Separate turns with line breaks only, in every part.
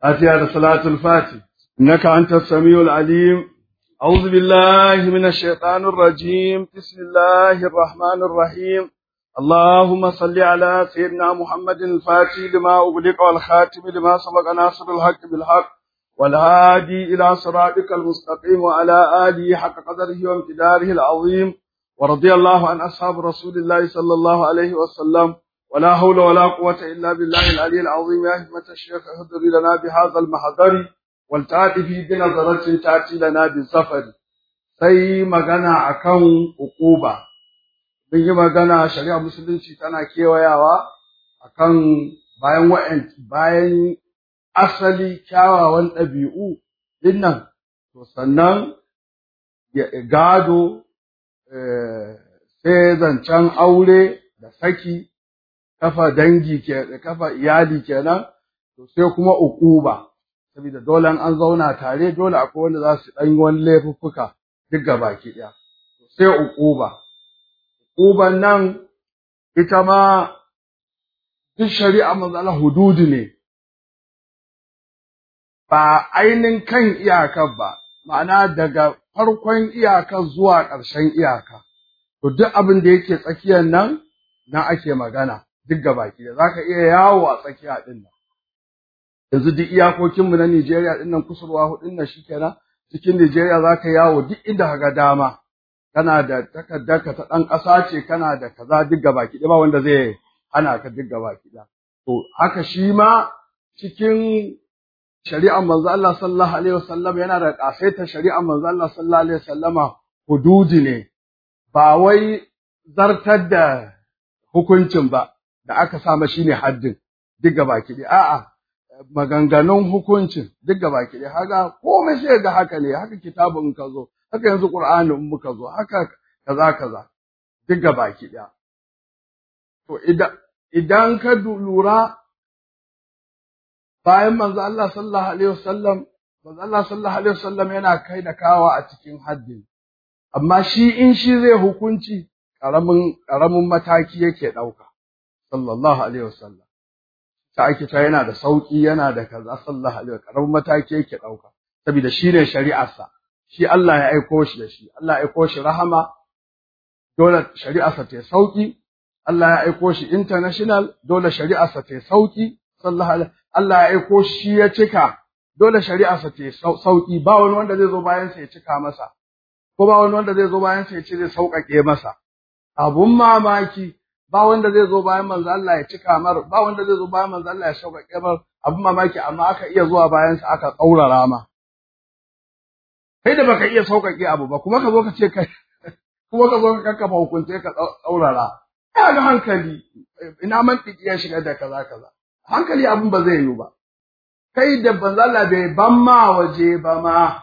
فاتحة صلاة الفاتح إنك أنت السميع العليم أعوذ بالله من الشيطان الرجيم بسم الله الرحمن الرحيم اللهم صل على سيدنا محمد الفاتح لما أغلق والخاتم لما سبق ناصر الحق بالحق والهادي إلى صراطك المستقيم وعلى آله حق قدره وامتداره العظيم ورضي الله عن أصحاب رسول الله صلى الله عليه وسلم ولا حول ولا قوة إلا بالله العلي العظيم يا همة الشيخ اهدر لنا بهذا المحضر والتأتي في بنظرة تأتي لنا بالسفر sai magana akan uquba mun yi magana shari'a musulunci tana kewayawa akan bayan wa'an bayan asali kyawawan ɗabi'u dinnan to sannan gado sai zancen aure da saki kafa dangi ke kafa iyali kenan to sai kuma uquba saboda dole an zauna tare dole akwai wanda za su dan wani laifuffuka duk gabaki daya sai uquba uquban nan ita ma duk shari'a manzo Allah hududi ne ba ainin kan iyakar ba ma'ana daga farkon iyakar zuwa ƙarshen iyaka to duk abin da yake tsakiyar nan nan ake magana duk gabaki da zaka iya yawo a tsakiya din nan yanzu duk iyakokin mu na Nigeria din nan kusurwa hudun nan shikenan cikin Nigeria zaka yawo duk inda kaga dama kana da takaddarka ta dan ƙasa ce kana da kaza duk gabaki da ba wanda zai hana ka duk gabaki da to haka shi ma cikin shari'ar manzo Allah sallallahu alaihi wasallam yana da kasaita shari'ar manzo Allah sallallahu alaihi wasallama hududi ne ba wai zartar da hukuncin ba da aka sama shine haddin duk baki ɗaya a'a maganganun hukuncin duk baki ɗaya haka komai sai ga haka ne haka kitabun ka zo haka yanzu qur'ani in muka zo haka kaza kaza duk baki ɗaya to idan idan ka lura bayan manzo Allah sallallahu alaihi wasallam manzo Allah sallallahu alaihi wasallam yana kai da kawa a cikin haddin amma shi in shi zai hukunci karamin karamin mataki yake dauka sallallahu alaihi wasallam ta ake ta yana da sauki yana da kaza sallallahu alaihi wasallam karamin mataki yake dauka saboda shine shari'arsa shi Allah ya aiko shi da shi Allah ya aiko shi rahama dole shari'arsa ta sauki Allah ya aiko shi international dole shari'arsa ta sauki sallallahu alaihi Allah ya aiko shi ya cika dole shari'arsa ta sauki ba wani wanda zai zo bayan sa ya cika masa ko ba wani wanda zai zo bayan sa ya ce zai sauƙaƙe masa abun mamaki ba wanda zai zo bayan manzo Allah ya cika mar ba wanda zai zo bayan manzo Allah ya sauƙaƙe mar abun mamaki amma aka iya zuwa bayan sa aka tsaurara ma kai da baka iya sauƙaƙe abu ba kuma ka zo ka ce kai kuma ka zo ka kakkafa hukunce ka tsaurara ya ga hankali ina mantiki ya shiga da kaza kaza hankali abun ba zai yiwu ba kai da manzo Allah bai ban ma waje ba ma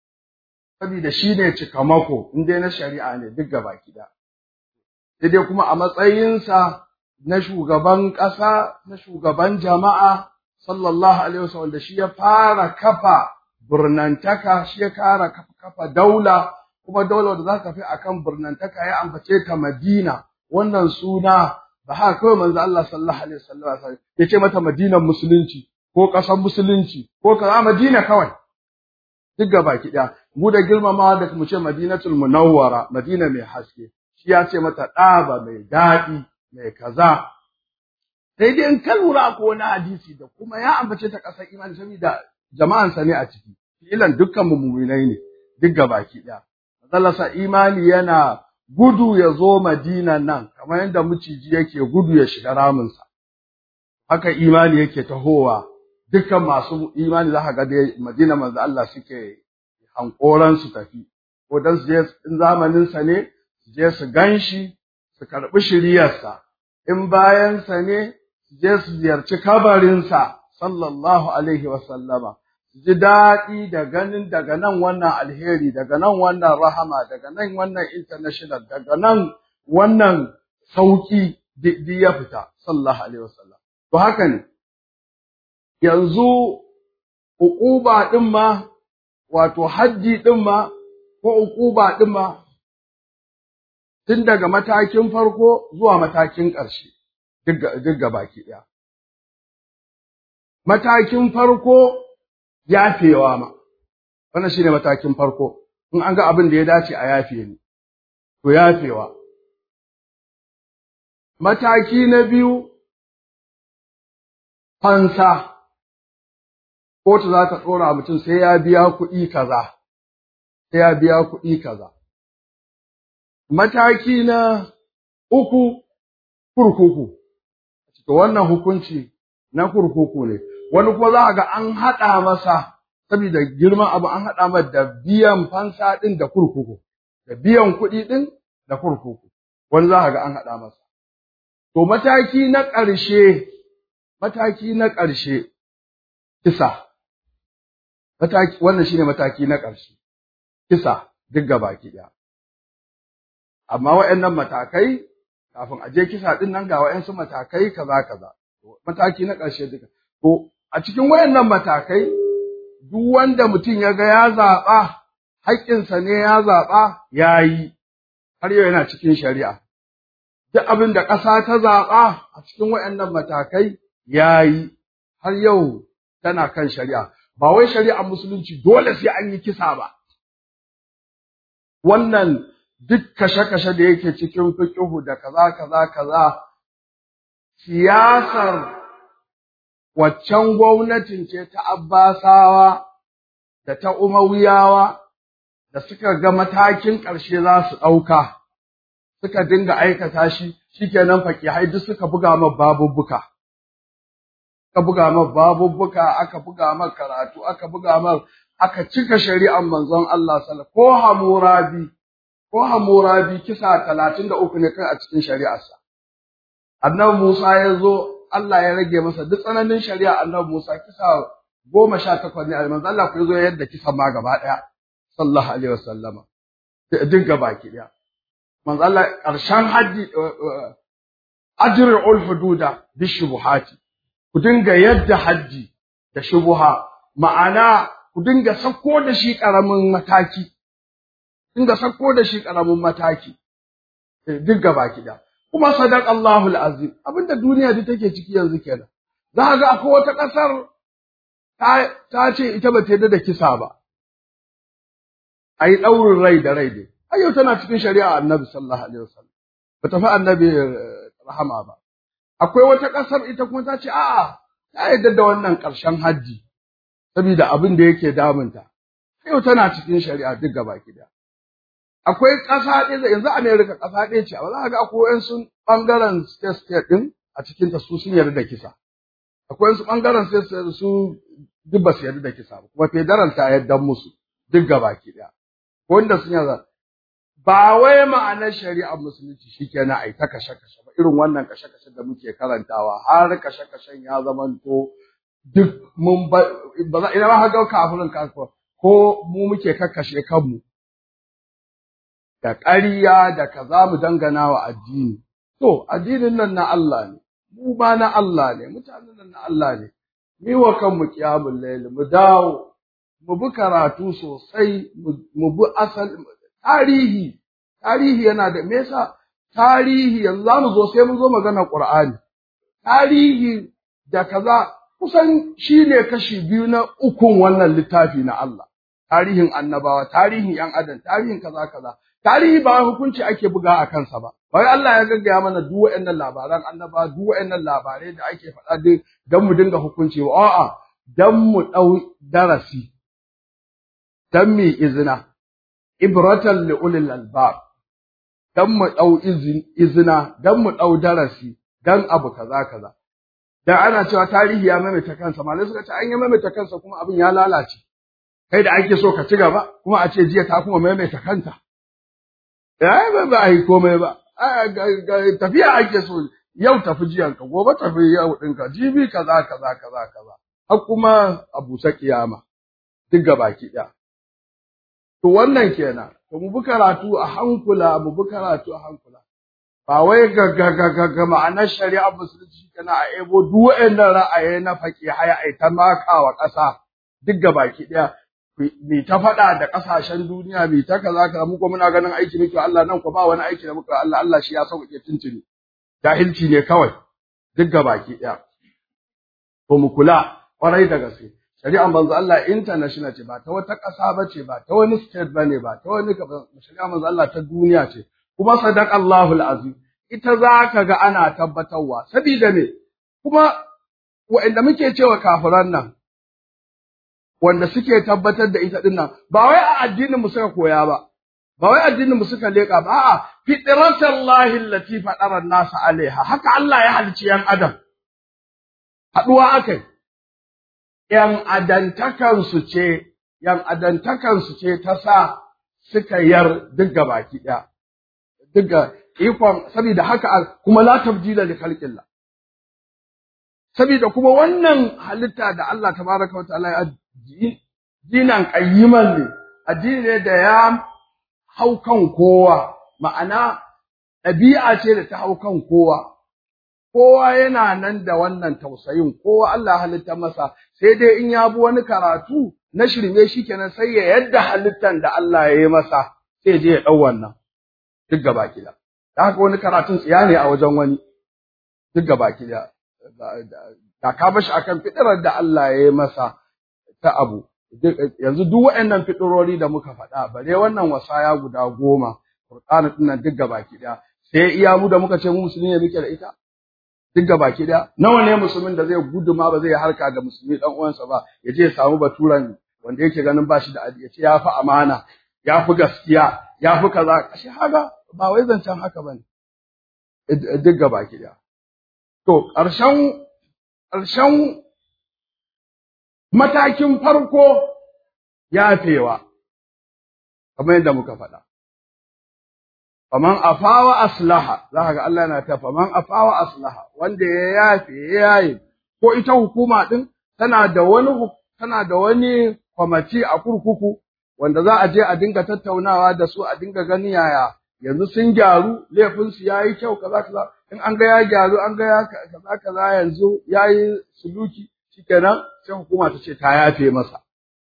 saboda shine cikamako in dai na shari'a ne duk gaba da sai dai kuma a matsayinsa na shugaban ƙasa na shugaban jama'a sallallahu alaihi wasallam da shi ya fara kafa burnantaka shi ya fara kafa daula kuma daular da za ka fi akan burnantaka ya ambace ta Madina wannan suna ba haka kawai manzo Allah sallallahu alaihi wasallam ya ce mata Madinan musulunci ko ƙasar musulunci ko kaza Madina kawai duk gaba ki mu da girmamawa da mu ce Madinatul Munawwara Madina mai haske shi ya ce mata ɗaba mai daɗi mai kaza sai dai in ka lura ko wani hadisi da kuma ya ambace ta ƙasar imani saboda jama'ansa ne a ciki filan dukkan mu mu'minai ne duk gabaki ɗaya Allah sa imani yana gudu ya zo Madina nan kamar yadda miciji yake gudu ya shiga raminsa haka imani yake tahowa dukkan masu imani za ka ga dai Madina manzo Allah suke hankoran su tafi ko dan su je in zamanin sa ne su je su ganshi su karbi shiriyarsa in bayan sa ne su je su ziyarci kabarinsa sallallahu alaihi wa sallama su ji daɗi da ganin daga nan wannan alheri daga nan wannan rahama daga nan wannan international daga nan wannan sauki duk ya fita sallallahu alaihi wa sallam to haka ne yanzu uquba din ma wato haddi din ma ko uquba din ma tun daga matakin farko zuwa matakin ƙarshe duk baki ɗaya. Matakin farko yafewa ma wannan shine matakin farko in an ga abin da ya dace a yafe ni to yafewa mataki na biyu fansa kotu za ta ɗora mutum sai ya biya kuɗi kaza sai ya biya kuɗi kaza mataki na uku kurkuku to wannan hukunci na kurkuku ne wani kuma za a ga an haɗa masa saboda girman abu an haɗa masa da biyan fansa ɗin da kurkuku da biyan kuɗi ɗin da kurkuku wani za a ga an haɗa masa to mataki na ƙarshe mataki na ƙarshe kisa mataki wannan shine mataki na ƙarshe kisa duk gabaki ɗaya amma waɗannan matakai kafin a je kisa ɗin nan ga waɗansu matakai kaza kaza mataki na ƙarshe duka to a cikin waɗannan matakai duk wanda mutum ya ga ya zaɓa haƙƙinsa ne ya zaɓa ya yi har yau yana cikin shari'a duk abin da ƙasa ta zaɓa a cikin waɗannan matakai ya yi har yau tana kan shari'a ba wai shari'ar musulunci dole sai an yi kisa ba wannan duk kashe-kashe da yake cikin fiƙihu da kaza kaza kaza siyasar waccan gwamnatin ce ta Abbasawa da ta Umayyawa da suka ga matakin ƙarshe za su ɗauka suka dinga aikata shi shikenan fakihai duk suka buga ma babubbuka aka buga ma babubbuka aka buga ma karatu aka buga ma aka cika shari'ar manzon Allah sallallahu ko hamurabi ko hamurabi kisa talatin da uku ne kai a cikin shari'arsa annabi Musa ya zo Allah ya rage masa duk tsananin shari'a annabi Musa kisa goma sha takwas ne manzon Allah ku zo yadda kisa ma gaba ɗaya sallallahu alaihi wasallama duk gaba ki ɗaya manzo Allah ƙarshen haddi ajrul hududa bishubuhati ku dinga yadda haddi da shubuha ma'ana ku dinga sako da shi ƙaramin mataki dinga sako da shi ƙaramin mataki duk gaba da kuma sadaqallahu alazim abinda duniya duk take ciki yanzu kenan za ga akwai wata ƙasar ta ce ita ba ta yarda da kisa ba ayi ɗaurin rai da rai dai ai yau tana cikin shari'a annabi sallallahu alaihi wasallam ba ta fi annabi rahama ba akwai wata ƙasar ita kuma ta ce a'a ta yarda da wannan ƙarshen hajji saboda abin da yake damunta yau tana cikin shari'a duk gaba da akwai ƙasa ɗaya yanzu America ƙasa ɗaya ce ba za ga akwai wasu ɓangaren state state ɗin a cikin ta su sun yarda da kisa akwai wasu ɓangaren state su duk ba su yarda da kisa ba kuma federal ta yarda musu duk gaba ɗaya wanda sun yarda ba wai ma'anar shari'ar musulunci shikenan ai ta kashe-kashe ba irin wannan kashe-kashe da muke karantawa har kashe-kashen ya zamanto duk mun ba za ina ma ga kafirin kafir ko mu muke kakkashe kanmu da ƙarya da kaza mu dangana wa addini to addinin nan na Allah ne mu ba na Allah ne mutanen nan na Allah ne mi wa kanmu qiyamul layl mu dawo mu bi karatu sosai mu bi asal tarihi tarihi yana da me yasa tarihi yanzu za mu zo sai mu zo magana Qur'ani tarihi da kaza kusan shine kashi biyu na ukun wannan littafi na Allah tarihin annabawa tarihin yan adam tarihin kaza kaza tarihi ba hukunci ake buga a kansa ba wai Allah ya gaggaya mana duk waɗannan labaran annaba duk waɗannan labarai da ake faɗa din dan mu dinga hukunci ba a'a dan mu ɗau darasi dan mu izina ibratan li ulil albab dan mu dau izina dan mu dau darasi dan abu kaza kaza dan ana cewa tarihi ya maimaita kansa malai suka ce an ya maimaita kansa kuma abin ya lalace kai da ake so ka ci gaba kuma a ce jiya ta kuma maimaita kanta ai ba ba ai komai ba tafiya ake so yau tafi jiyanka gobe tafi yau ɗinka jibi kaza kaza kaza kaza har kuma a busa kiyama duk gabaki ɗaya To wannan kenan, to mu bi karatu a hankula, mu bi karatu a hankula. Ba wai ga ga ga ga, ga ma'anar shari'a musulunci kana a ebo duk waɗannan ra'ayi na faƙi haya ai ta makawa ƙasa duk ga baki ɗaya. Mi ta faɗa da ƙasashen duniya, mi ta kaza kaza mu kuma muna ganin aiki muke Allah nan ko ba wani aiki da muka Allah Allah shi ya sauƙaƙe tuntuni. Jahilci ne kawai duk ga baki ɗaya. To mu kula ƙwarai da gaske. shari'ar manzo Allah international ce ba ta wata ƙasa ba ce ba ta wani state ba ne ba ta wani shari'ar manzo Allah ta duniya ce kuma sadaqallahu alazim ita za ka ga ana tabbatarwa sabida me kuma wa'anda muke cewa kafiran nan wanda suke tabbatar da ita dinnan ba wai a addinin mu suka koya ba ba wai addinin mu suka leka ba a'a fitratallahi allati fatara an-nasa alaiha haka Allah ya halicci yan adam haduwa akai yan adantakan su ce yan adantakan su ce ta sa suka yar duk baki daya duk ikon saboda haka kuma la tabdila li khalqillah saboda kuma wannan halitta da Allah tabaraka wa ta'ala ya dinan qayyiman ne addini ne da ya hau kan kowa ma'ana ɗabi'a ce da ta hau kan kowa kowa yana nan da wannan tausayin kowa Allah halitta masa sai dai in ya bi wani karatu na shirme shi kenan sai ya yadda halittan da Allah ya yi masa sai je ya ɗau wannan duk gaba kida da haka wani karatun tsiya ne a wajen wani duk gaba kida da ka bashi akan fitirar da Allah ya yi masa ta abu yanzu duk waɗannan fitirori da muka faɗa bare wannan wasaya guda goma Qur'ani din nan duk gabaki ɗaya sai iya mu da muka ce mu musulmi ne muke da ita duk gabaki ɗaya nawa ne musulmin da zai gudu ma ba zai harka da musulmi dan uwansa ba ya je ya samu baturan wanda yake ganin ba shi da ya ce ya fi amana ya fi gaskiya ya fi kaza shi haka ba wai zancen haka bane duk gabaki ɗaya to ƙarshen ƙarshen matakin farko yafewa kamar yadda muka faɗa faman afawa aslaha za ka ga Allah yana ta faman afawa aslaha wanda ya yafe ya yaye ko ita hukuma din tana da wani tana da wani kwamati a kurkuku wanda za a je a dinga tattaunawa da su a dinga gani yaya yanzu sun gyaru laifinsu ya yi kyau kaza kaza in an ga ya gyaru an ga ya kaza kaza yanzu ya yi suluki shikenan sai hukuma ta ce ta yafe masa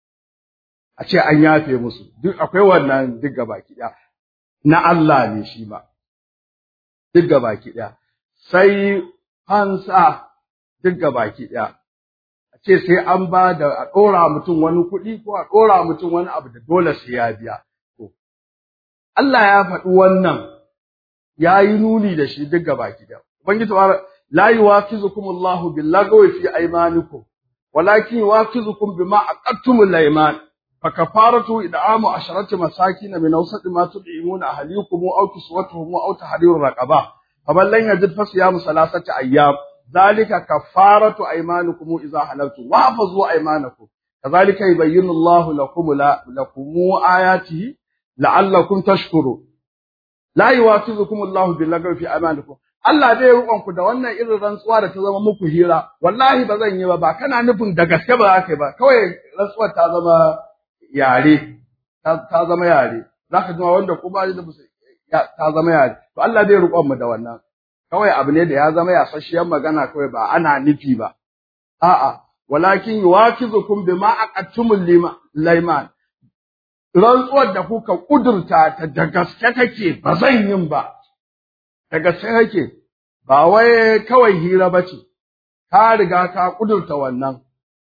a ce an yafe musu duk akwai wannan duk gabaki ɗaya na Allah ne shi ba duk gabaki ɗaya sai fansa duk gabaki ɗaya a ce sai an ba da a ɗora mutum wani kuɗi ko a ɗora mutum wani abu da dole sai ya biya to Allah ya faɗi wannan ya yi nuni da shi duk gabaki ɗaya ubangiji لا يواخذكم الله باللغو في أيمانكم ولكن يواخذكم بما عقدتم الأيمان فكفارته إدعام عشرة مساكين من أوسط ما تطعمون أهليكم أو كسوتهم أو تحرير رقبة فمن لم يجد فصيام ثلاثة أيام ذلك كفارة أيمانكم إذا حلفتم واحفظوا أيمانكم كذلك يبين الله لكم لا لكم آياته لعلكم تشكرون لا يواخذكم الله باللغو في أيمانكم Allah zai rukon ku da wannan irin rantsuwa da ta zama muku hira wallahi ba zan yi ba ba kana nufin da gaske ba za ka yi ba kawai rantsuwar ta zama yare ta zama yare zaka ji wanda ko ba da ta zama yare to Allah zai rukon mu da wannan kawai abu ne da ya zama yasasshiyar magana kawai ba ana nufi ba a'a walakin yuwakizukum bima aqattumul layman rantsuwar da kuka kudurta ta da gaske kake ba zan yin ba da gaske kake ba wai kawai hira ba ce, ka riga ka ƙudurta wannan.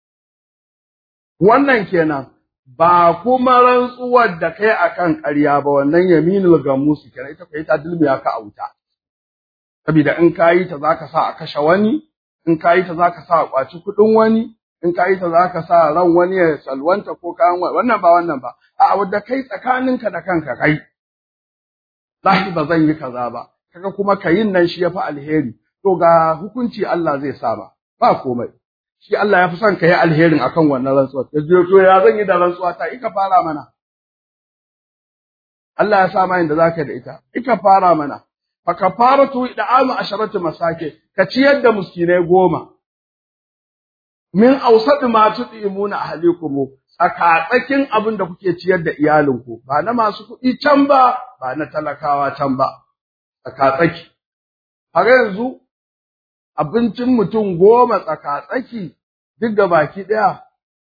Wannan kenan, ba kuma rantsuwar da kai a kan ƙarya ba wannan yaminul gamusu kenan ita kai ta dulmiya ka a wuta. Saboda in ka yi ta za ka sa a kashe wani, in ka yi ta za ka sa a ƙwaci kuɗin wani, in ka yi ta za ka sa ran wani ya salwanta ko kayan wani, wannan ba wannan ba, a wadda kai tsakaninka da kanka kai. Zahi ba zan yi kaza ba, kaga kuma kayin nan shi yafi alheri to ga hukunci Allah zai sa ba ba komai shi Allah ya fi son ka yi alherin akan wannan rantsuwa ya je to ya zan yi da rantsuwa ta ika fara mana Allah ya sa ma inda zaka da ita ika fara mana fa kafaratu id'amu asharatu masake ka ciyar da miskinai goma min awsat ma tudimuna ahlikum tsakatsakin abin da kuke ciyar da iyalinku ba na masu kuɗi can ba ba na talakawa can ba tsakatsaki. Har yanzu abincin mutum goma tsakatsaki duk da baki ɗaya,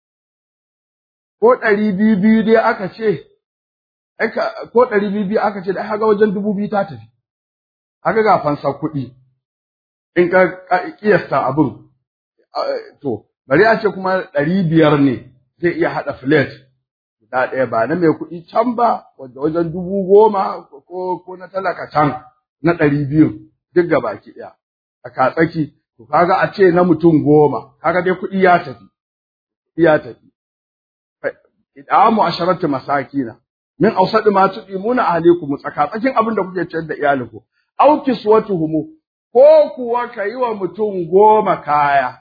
ko ɗari biyu biyu dai aka ce, ko ɗari biyu biyu aka ce da aka ga wajen dubu biyu ta tafi, aka ga fansa kuɗi, in ka ƙiyasta abin, to, bari a ce kuma ɗari biyar ne zai iya haɗa filet guda ɗaya ba na mai kuɗi can ba wanda wajen dubu goma ko ko na talaka can na ɗari biyu duk ga baki ɗaya a katsaki to kaga a ce na mutum goma kaga dai kuɗi ya tafi ya tafi idamu asharatu masakina min awsadi ma tudimuna ahlikum tsakatsakin abin da kuke ciyar da iyalinku aw kiswatuhum ko kuwa kayi wa mutum goma kaya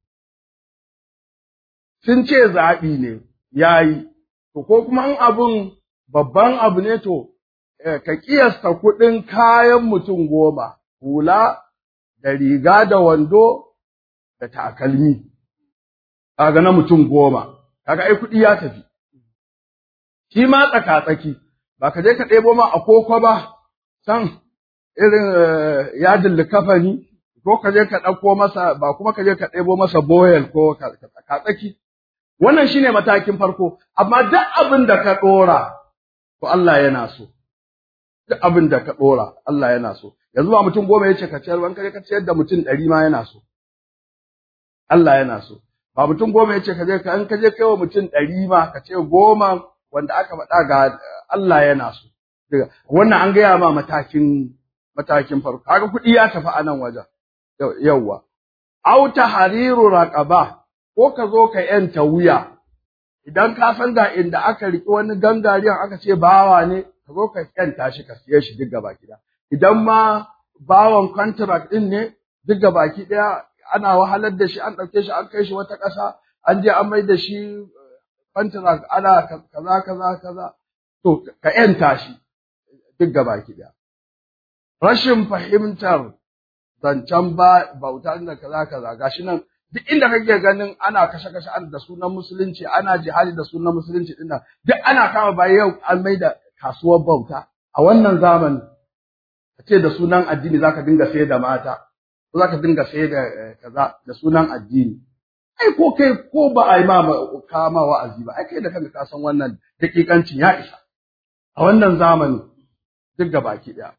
sun ce zaɓi ne yayi to ko kuma in abun babban abu ne to ka kiyasta kuɗin kayan mutum goma hula da riga da wando da takalmi kaga na mutum goma kaga ai kuɗi ya tafi shi ma tsaka-tsaki ba ka je ka ɗebo ma a koko ba san irin yadin likafani ko ka je ka ɗauko masa ba kuma ka je ka ɗebo masa boyel ko tsaka-tsaki wannan shine matakin farko amma duk abin da ka ɗora to Allah yana so duk abin da ka ɗora Allah yana so yanzu ba mutum goma ya ce ka ciyar ban ka ciyar da mutum ɗari ma yana so Allah yana so ba mutum goma ya ce ka je ka in ka je kai wa mutum ɗari ma ka ce goma wanda aka faɗa ga Allah yana so wannan an gaya ma matakin matakin farko kaga kuɗi ya tafi a nan wajen yawwa au tahriru raqaba ko ka zo ka yanta wuya idan ka san ga inda aka riki wani gangariyan aka ce bawa ne ka zo ka yanta shi ka siye shi duk gaba ɗaya idan ma bawan contract din ne duk gaba ɗaya ana wahalar da shi an ɗauke shi an kai shi wata ƙasa an je an mai da shi contract ana kaza kaza kaza to ka yanta shi duk gaba ɗaya rashin fahimtar zancen ba bauta da kaza kaza gashi nan duk inda kake ganin ana kashe kashe an da sunan musulunci ana jihadi da sunan musulunci din duk ana kama bayan yau an mai da kasuwar bauta a wannan zamani a ce da sunan addini zaka dinga sayar da mata ko zaka dinga sayar da kaza da sunan addini ai ko kai ko ba a yi ma kama wa'azi ba ai kai da kanka ka san wannan dakikancin ya isa a wannan zamani duk gabaki daya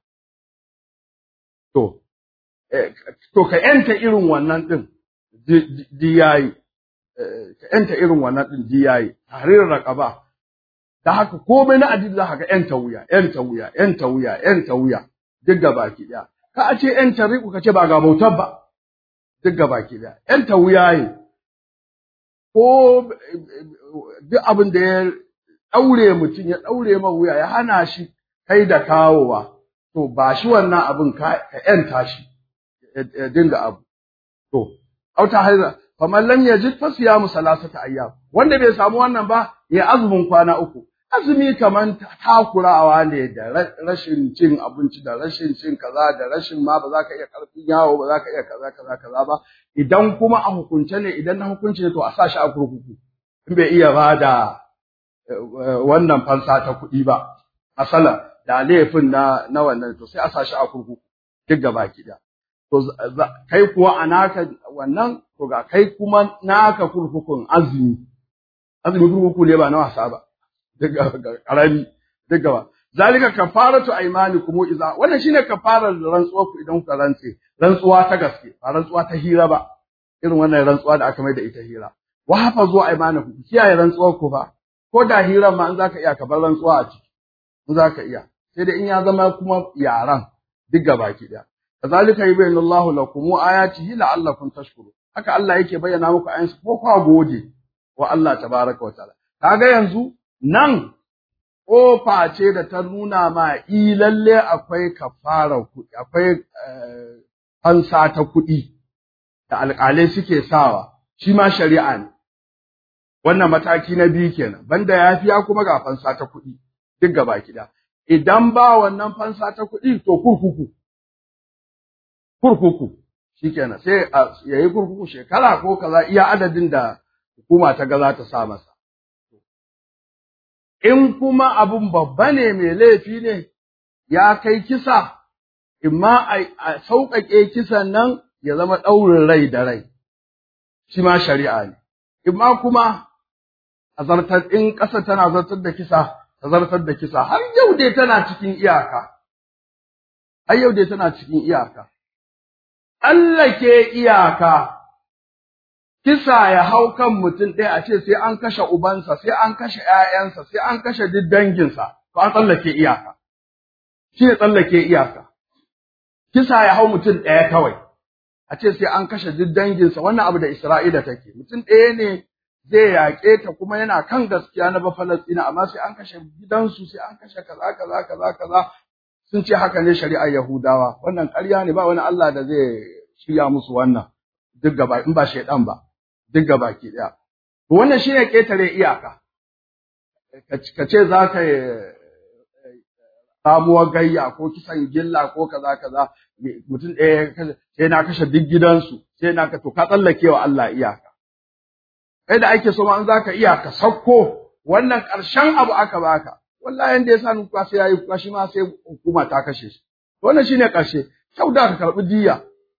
to to ka yanta irin wannan din diyayi ka yanta irin wannan din diyayi tahririn raqaba da haka komai na addini za ka ga yanta wuya yanta wuya yanta wuya yanta wuya duk gabaki daya ka a ce yanta riku ka ce ba ga bautar ba duk gabaki daya yanta wuya ne ko duk abin da ya daure mutum ya daure ma wuya ya hana shi kai da kawowa to ba shi wannan abin ka yanta shi ya dinga abu to auta haiza faman lam yajid fa siyamu salasata ayyam wanda bai samu wannan ba ya azumin kwana uku azumi kaman takurawa ne da rashin cin abinci da rashin cin kaza da rashin ma ba za ka iya karfin yawo ba za ka iya kaza kaza kaza ba idan kuma a hukunce ne idan na hukunci ne to a sa shi a kurkuku in bai iya ba da wannan fansa ta kuɗi ba asala da laifin na na wannan to sai a sa shi a kurkuku duk gaba ki da to kai kuwa a naka wannan to ga kai kuma naka kurkukun azumi azumi kurkuku ne ba na wasa ba daga karami daga ba zalika kafaratu aymanikum idza wannan shine kafarar rantsuwa ku idan ku rantse rantsuwa ta gaske ba rantsuwa ta hira ba irin wannan rantsuwa da aka mai da ita hira wa hafazu aymanakum kiyaye rantsuwar ku ba ko da hiran ma in zaka iya ka bar rantsuwa a ciki in zaka iya sai dai in ya zama kuma yaran duk gabaki daya kazalika yubayyinu Allahu lakum ayatihi la'allakum tashkurun haka Allah yake bayyana muku ayansu ko kwa gode wa Allah tabaraka wa ta'ala kaga yanzu nan kofa ce da ta nuna ma i lalle akwai kafara kuɗi akwai fansa ta kuɗi da alƙalai suke sawa shi ma shari'a ne wannan mataki na biyu kenan banda yafiya kuma ga fansa ta kuɗi duk gaba kida idan ba wannan fansa ta kuɗi to kurkuku kurkuku shikenan sai ya yi kurkuku shekara ko kaza iya adadin da hukuma ta ga za ta sa masa in kuma abun babba ne mai laifi ne ya kai kisa imma a sauƙaƙe kisan nan ya zama ɗaurin rai da rai shi ma shari'a ne imma kuma a zartar in ƙasa tana zartar da kisa ta zartar da kisa har yau dai tana cikin iyaka har yau dai tana cikin iyaka tsallake iyaka kisa ya hau kan mutum ɗaya a ce sai an kashe ubansa, sai an kashe ‘ya'yansa, sai an kashe duk danginsa, to an tsallake iyaka. Shi ne tsallake iyaka. Kisa ya hau mutum ɗaya kawai, a ce sai an kashe duk danginsa, wannan abu da Isra'ila take. Mutum ɗaya ne zai yaƙe ta kuma yana kan gaskiya na Bafalastina, amma sai an kashe gidansu, sai an kashe kaza kaza kaza kaza. Sun ce haka ne shari'ar Yahudawa, wannan ƙarya ne ba wani Allah da zai shirya musu wannan. Duk gaba, in ba shaiɗan ba. duk baki ɗaya. Wannan shi ne ƙetare iyaka, ka ce za ka samuwar gayya ko kisan gilla ko kaza kaza mutum ɗaya sai na kashe duk gidansu sai na ka to ka tsallake wa Allah iyaka. Kai da ake so ma an za ka iyaka sauko wannan ƙarshen abu aka baka. Wallahi yanda ya sa ni kuka sai ya yi kuka shi ma sai hukuma ta kashe shi. Wannan shi ne ƙarshe, kyau da ka karɓi diya.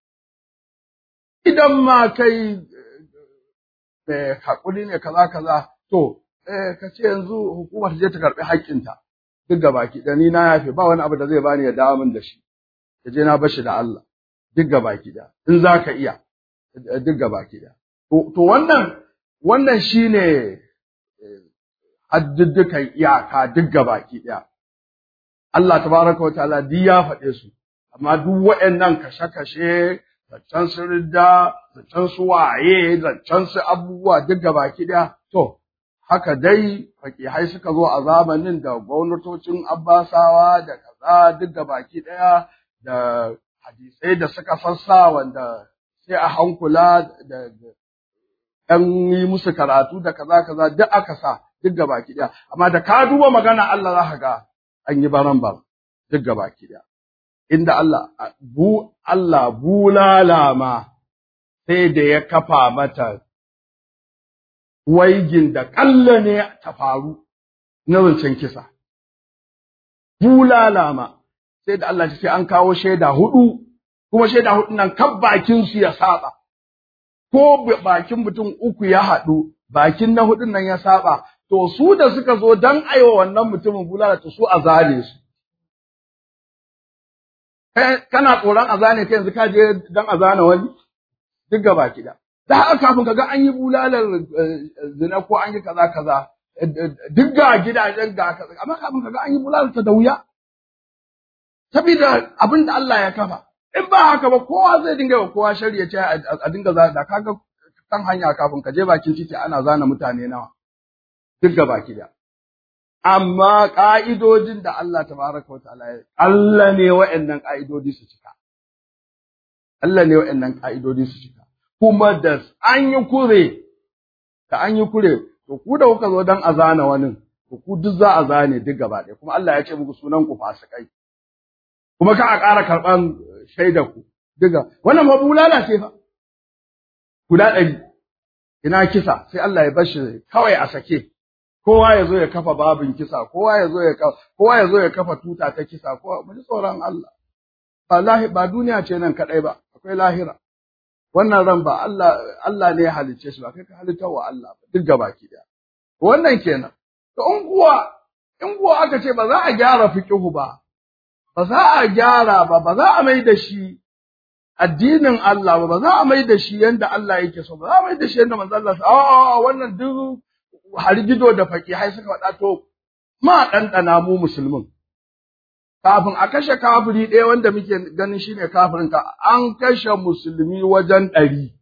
Idan ma kai mai haƙuri ne kaza kaza to eh ka ce yanzu hukumar ta je ta karɓi haƙƙinta duk ga baki da ni na yafe ba wani abu da zai bani ya dawo min da shi ka je na bashi da Allah duk ga baki da in za ka iya duk ga baki da to wannan wannan shine hadduddukan iyaka duk ga baki ɗaya Allah tabaraka wa ta'ala duk ya faɗe su amma duk waɗannan kashe-kashe zancen su ridda, zancen su waye, zancen su abubuwa duk baki ɗaya. To, haka dai fakihai suka zo a zamanin da gwamnatocin Abbasawa da kaza duk baki ɗaya da hadisai da suka sassa wanda sai a hankula da ɗan yi musu karatu da kaza kaza duk aka sa duk baki ɗaya. Amma da ka duba magana Allah za ka ga an yi baran bar duk baki ɗaya. inda Allah bu Allah bulala ma sai da ya kafa mata waigin da ƙalla ne ta faru na zancen kisa. Bulala ma sai da Allah sai an kawo shaida hudu, kuma shaida hudu nan kan bakin su ya saba. Ko bakin mutum uku ya haɗu, bakin na hudun nan ya saba, to su da suka zo don aiwa wannan mutumin bulala to su a zane su. kana tsoron a zane kai yanzu ka je dan a zane wani duk gaba kida da haka kafin kaga an yi bulalar zina ko an yi kaza kaza duk ga gidajen ga kaza amma kafin kaga an yi bulalar ta da wuya saboda abin da Allah ya kafa in ba haka ba kowa zai dinga wa kowa shari'a ce a dinga zana da kaga kan hanya kafin ka je bakin titi ana zana mutane nawa duk gaba kida amma ƙa'idodin da Allah tabaraka wa ta'ala ya Allah ne wa'annan ƙa'idodi su cika Allah ne wa'annan ƙa'idodi su cika kuma da an yi kure da an yi kure to ku da kuka zo dan a zana wani to ku duk za a zane duk gaba ɗaya kuma Allah ya ce muku sunan ku fasikai kuma ka a ƙara karɓan shaidar ku duka wannan ma bulala ce fa guda ɗari ina kisa sai Allah ya bar shi kawai a sake kowa ya zo ya kafa babin kisa kowa ya zo ya kowa ya zo ya kafa tuta ta kisa kowa mu ji tsoron Allah ba lahi ba duniya ce nan kadai ba akwai lahira wannan ran ba Allah Allah ne ya halicce shi ba kai ka halitta wa Allah ba duk gabaki daya wannan kenan to in kuwa in kuwa aka ce ba za a gyara fiqhu ba ba za a gyara ba ba za a mai da shi addinin Allah ba ba za a mai da shi yanda Allah yake so ba za a mai da shi yanda manzo Allah a wannan duk gido da fakihai suka faɗa to ma ɗanɗana mu musulmin. Kafin a kashe kafiri ɗaya wanda muke ganin shi ne kafirin ka, an kashe musulmi wajen ɗari.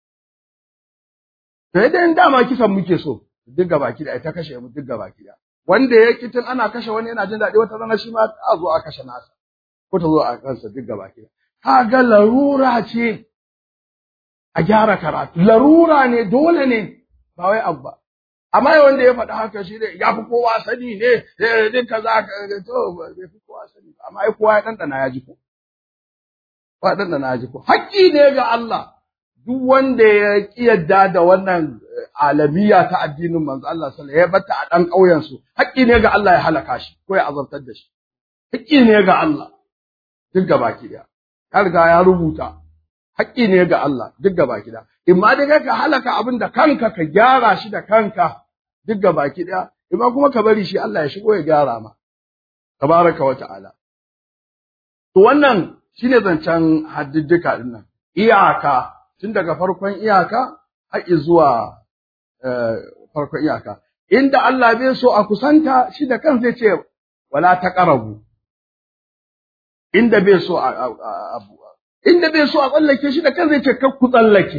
Sai dai dama kisan muke so, duk gaba ki ta kashe mu duk gaba ki Wanda ya kitin ana kashe wani yana jin daɗi wata rana shi ma a zo a kashe nasa, ko ta zo a kansa duk gaba ki Kaga larura ce a gyara karatu, larura ne dole ne ba wai abu ba. amma wanda ya faɗi haka shi ne ya fi kowa sani ne din kaza to bai fi kowa sani amma ai kowa ya dandana ya ji ko kowa ya dandana ya ji ko haƙƙi ne ga Allah duk wanda ya ki yadda da wannan alamiya ta addinin manzo Allah sallallahu alaihi wasallam ya batta a dan ƙauyen su haƙƙi ne ga Allah ya halaka shi ko ya azabtar da shi haƙƙi ne ga Allah duk gabaki daya ya riga ya rubuta haƙƙi ne ga Allah duk gabaki daya in ma dai ka halaka abin da kanka ka gyara shi da kanka duk ga baki ɗaya, imma kuma ka bari shi Allah ya shigo ya gyara ma, tabaraka wa ta'ala. To wannan shi ne zancen haddiddika ɗin nan, iyaka, tun daga farkon iyaka har zuwa farkon iyaka inda Allah bai so a kusanta shi da kan zai ce wala taqrabu inda bai so a abu inda bai so a tsallake shi da kan zai ce kar ku tsallake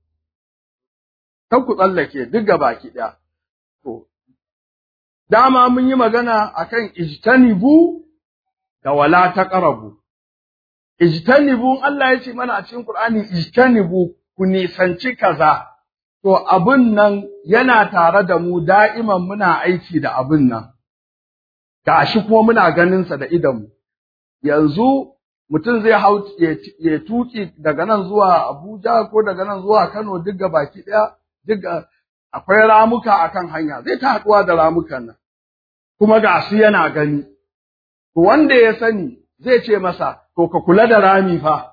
kar ku tsallake duk baki daya to dama mun yi magana akan ijtanibu da wala taqrabu ijtanibu Allah ya ce mana a cikin Qur'ani ijtanibu ku nisanci kaza to abun nan yana tare da mu da'iman muna aiki da abun nan gashi kuma muna ganin sa da idanmu yanzu mutum zai hau ya tuki daga nan zuwa Abuja ko daga nan zuwa Kano duk baki daya duk akwai ramuka akan hanya zai ta haɗuwa da ramukan nan kuma ga su yana gani to wanda ya sani zai ce masa to ka kula da rami fa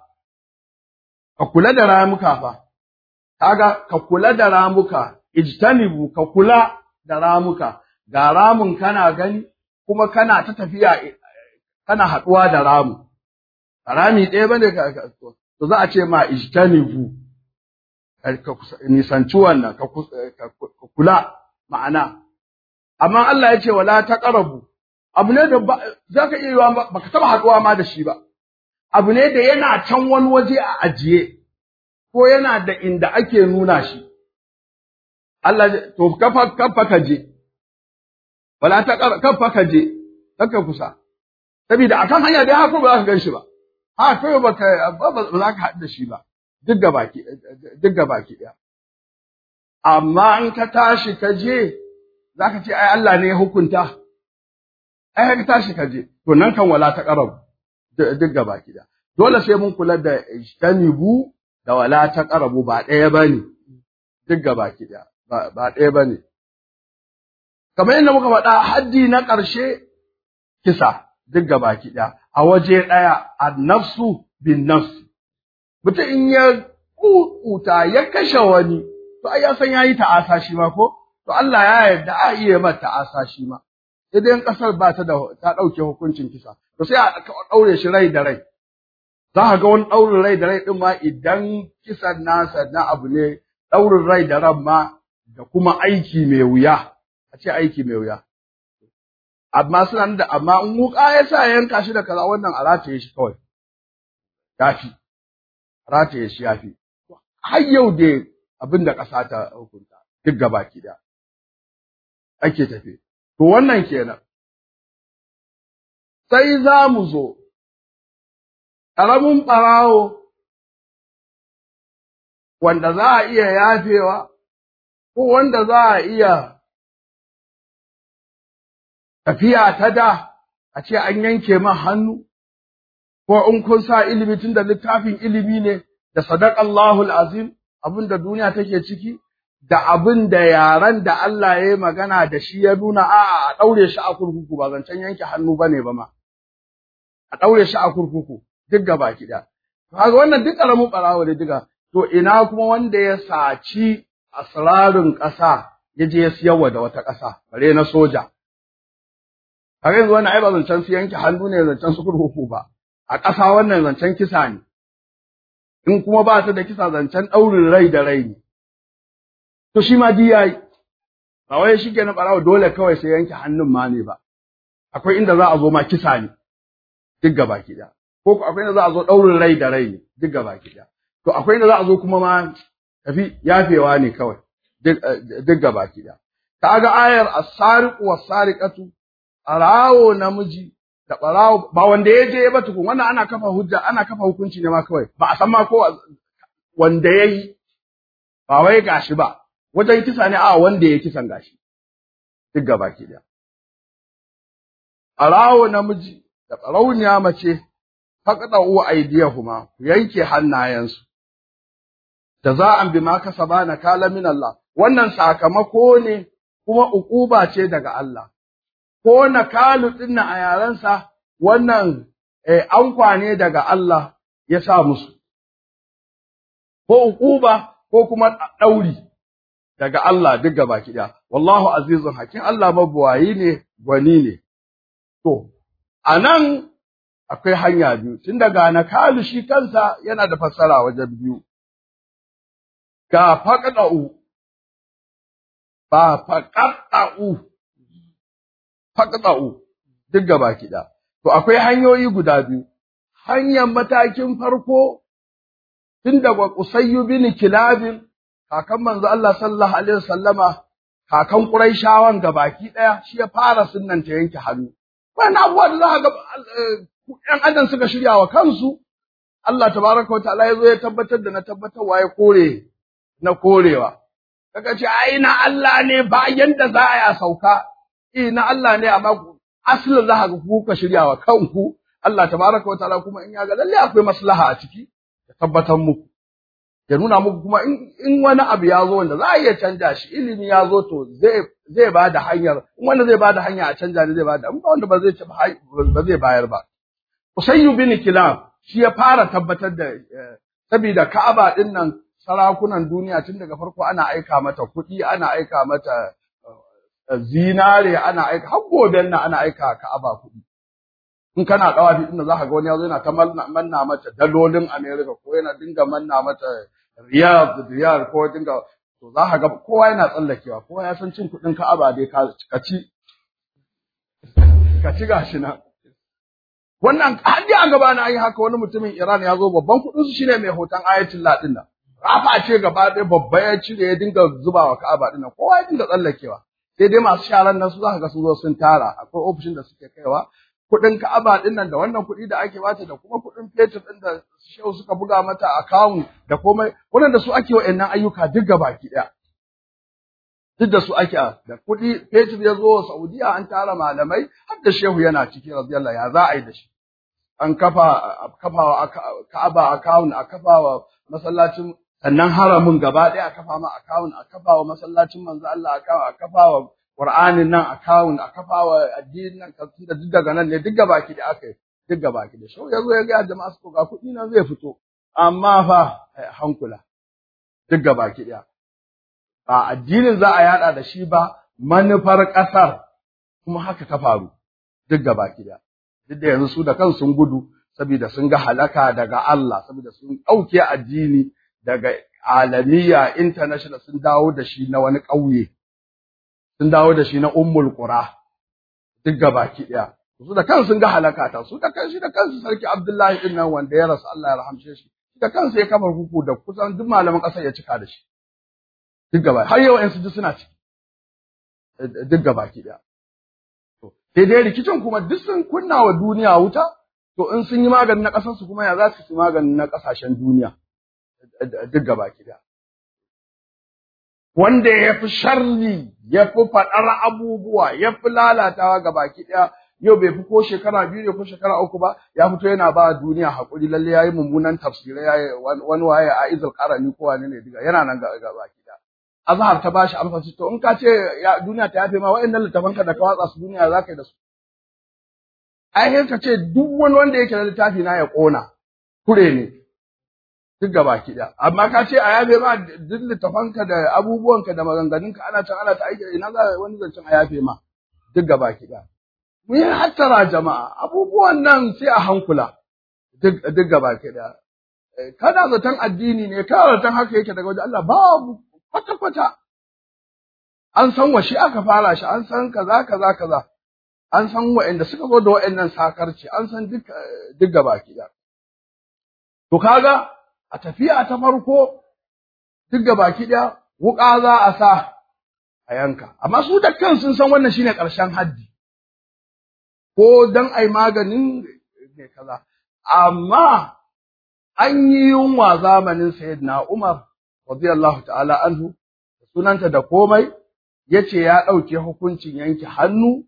ka kula da ramuka fa kaga ka kula da ramuka ijtanibu ka kula da ramuka ga ramun kana gani kuma kana ta tafiya kana haɗuwa da ramu rami ɗaya bane ka to za a ce ma ijtanibu ka nisanci wannan ka kula ma'ana amma Allah ya ce wala taqrabu abu ne da za ka iya yiwa baka taba haɗuwa ma da shi ba abu ne da yana can wani waje a ajiye ko yana da inda ake nuna shi Allah to kafa kafa ka je wala ta kafa ka je kaka kusa saboda akan hanya dai haka ba za ka gan shi ba ha kai ba ka ba za ka haɗu da shi ba duk ga baki duk ga baki ɗaya amma in ka tashi ka je za ka ce ai Allah ne ya hukunta ai ka tashi ka je to nan kan wala ta qarab duk ga baki ɗaya dole sai mun kula da ijtanibu da wala ta qarabu ba ɗaya bane duk ga baki ɗaya ba ɗaya bane kamar yadda muka faɗa haddi na ƙarshe kisa duk ga baki ɗaya a waje ɗaya annafsu bin nafsi mutum in ya kuta ya kashe wani to ai ya san yayi ta'asa shi ma ko to Allah ya yarda a iya mata ta'asa shi ma idan kasar ba ta da ta dauke hukuncin kisa to sai a daure shi rai da rai za ka ga wani daurin rai da rai din ma idan kisan nasa na abu ne daurin rai da ran ma da kuma aiki mai wuya a ce aiki mai wuya amma suna da amma in wuka ya sa yanka shi da kaza wannan a rataye shi kawai yafi rataye shi yafi har yau da abin da ƙasa ta hukunta duk gabaki da ake tafe to wannan kenan sai za mu zo ƙaramin ɓarawo wanda za a iya yafewa ko wanda za a iya tafiya ta da a ce an yanke man hannu ko in kun sa ilimi tun da littafin ilimi ne da sadaqallahu azim abin da duniya take ciki da abin da yaran da Allah ya yi magana da shi ya nuna a'a a daure shi a kurkuku ba zancen yanke hannu bane ba ma a daure shi a kurkuku duk gaba kida kaga wannan duk karamin barawo da diga to ina kuma wanda ya saci asrarin ƙasa ya je ya siyarwa da wata ƙasa bare na soja kaga yanzu wannan ai ba zancen su yanke hannu ne zancen su kurkuku ba a ƙasa wannan zancen kisa ne in kuma ba ta da kisa zancen ɗaurin rai da rai ne to shi ma di yayi ba wai shi ke na ɓarawa dole kawai sai yanke hannun ma ne ba akwai inda za a zo ma kisa ne duk gaba ki ko akwai inda za a zo ɗaurin rai da rai ne duk gaba ki to akwai inda za a zo kuma ma tafi yafewa ne kawai duk gaba ki kaga ayar as-sariqu was-sariqatu arawo namiji da ɓarawo ba wanda ya je ba tukun wannan ana kafa hujja ana kafa hukunci ne ma kawai ba a san ma ko wanda ya yi ba wai gashi ba wajen kisa ne a wanda ya kisan gashi duk gaba ki da ɓarawo namiji da ɓarauniya mace faƙaɗa uwa aidiyahuma ku yanke hannayensu da za an bi ma kasaba na kala min Allah wannan sakamako ne kuma uquba ce daga Allah ko nakalu ɗin a yarensa wannan ankwa ne daga Allah ya sa musu, ko uquba ko kuma ɗauri daga Allah duk gaba ɗaya. Wallahu azizun hakim Allah mabuwayi ne gwani ne. To, a nan akwai hanya biyu, tun daga nakalu shi kansa yana da fassara wajen biyu. ga faqda'u ba faqda'u faqda'u duk gaba kiɗa to akwai hanyoyi guda biyu hanyar matakin farko tun daga Qusayyu bin Kilabin kakan manzo Allah sallallahu alaihi wasallama kakan Quraishawan gabaki daya shi ya fara sunnanta yanke hannu wannan abubuwa da za ga ƴan adam suka shirya wa kansu Allah tabaraka wataala ya zo ya tabbatar da na tabbatarwa ya kore na korewa kaga ce ai na Allah ne ba yanda za a yi sauka eh na Allah ne amma asalin za ga ku ka shirya wa kanku Allah tabaraka wataala kuma in ya ga lalle akwai maslaha a ciki ya tabbatar muku ya nuna muku kuma in wani abu ya zo wanda za a iya canja shi ilimi ya zo to zai zai ba da hanyar in wanda zai ba da hanya a canja ne zai ba da in wanda ba zai ci ba zai bayar ba Usayyu bin Kilab shi ya fara tabbatar da saboda Ka'aba din nan sarakunan duniya tun daga farko ana aika mata kuɗi ana aika mata zinare ana aika har goben nan ana aika Ka'aba kuɗi in kana dawafi din za ka ga wani yazo yana ta manna mata dalolin America ko yana dinga manna mata riyal riyal ko dinga to za ka ga kowa yana tsallakewa kowa ya san cin kuɗin Ka'aba dai ka ci ka ci gashi nan wannan hadi a gaba na yi haka wani mutumin Iran ya zo babban kuɗin su shine mai hoton Ayatollah din nan rafa ce gaba ɗaya babba ya cire ya dinga zubawa Ka'aba din nan kowa ya dinga tsallakewa sai dai masu sharan nan su za ka ga sun zo sun tara akwai ofishin da suke kaiwa kuɗin Ka'aba ɗin nan da wannan kuɗi da ake bata da kuma kuɗin fetur ɗin da shehu suka buga mata account da komai wannan da su ake wa'annan ayyuka duk gabaki ɗaya duk da su ake da kuɗi fetur ya zo Saudiya an tara malamai har da shehu yana ciki radiyallahu ya za a yi da shi an kafa kafawa Ka'aba account a kafawa masallacin sannan haramin gaba ɗaya a kafa ma account a kafawa masallacin manzo Allah a kafawa Qur'anin nan akawun a kafawa addinin nan kafin da duk daga nan ne duk gabaki da aka yi duk gabaki da shau yazo ya ga jama'a su ga kuɗi nan zai fito amma fa hankula duk gabaki da ba addinin za a yada da shi ba manufar ƙasar kuma haka ta faru duk gabaki da duk da yanzu su da kansu sun gudu saboda sun ga halaka daga Allah saboda sun ɗauke addini daga alamiya international sun dawo da shi na wani ƙauye sun dawo da shi na ummul qura duk gabaki daya su da kansu sun ga halaka ta su da kansu da kansu sarki Abdullahi din nan wanda ya rasu Allah ya rahamshe shi da kansu ya kafa huku da kusan duk malaman kasar ya cika da shi duk gaba har yau su duk suna ciki duk gabaki daya to sai dai rikicin kuma duk sun kunna wa duniya wuta to in sun yi maganin na kasar su kuma ya za su yi maganin na kasashen duniya duk gabaki daya wanda ya fi sharri ya fi faɗar abubuwa ya fi lalatawa ga baki ɗaya yau bai fi ko shekara biyu ne ko shekara uku ba ya fito yana ba duniya haƙuri lalle ya yi mummunan tafsirai ya yi wani waye a izul ƙarani ko wani ne diga yana nan ga baki ɗaya azhar ta bashi amsa to in ka ce duniya ta yafe ma wa'annan littafanka da ka watsa su duniya za ka yi da su ai ka ce duk wani wanda yake da littafi na ya ƙona kure ne duk gaba ki da amma ka ce a yafe ma duk littafanka da abubuwanka da maganganunka ana can ana ta aiki ina za wani zancen a yafe ma duk gaba ki da mu yi hattara jama'a abubuwan nan sai a hankula duk duk gaba ki da kada zaton addini ne kada zaton haka yake daga wajen Allah babu kwata kwata an san wa shi aka fara shi an san kaza kaza kaza an san wa'anda suka zo da wa'annan sakarci an san duk duk gaba ki da to kaga a tafiya ta farko duk ga baki ɗaya wuƙa za a sa a yanka amma su da kan sun san wannan shine ƙarshen haddi ko dan ai maganin ne kaza amma an yi yunwa zamanin sayyidina Umar radiyallahu ta'ala anhu sunanta da komai yace ya ɗauke hukuncin yanke hannu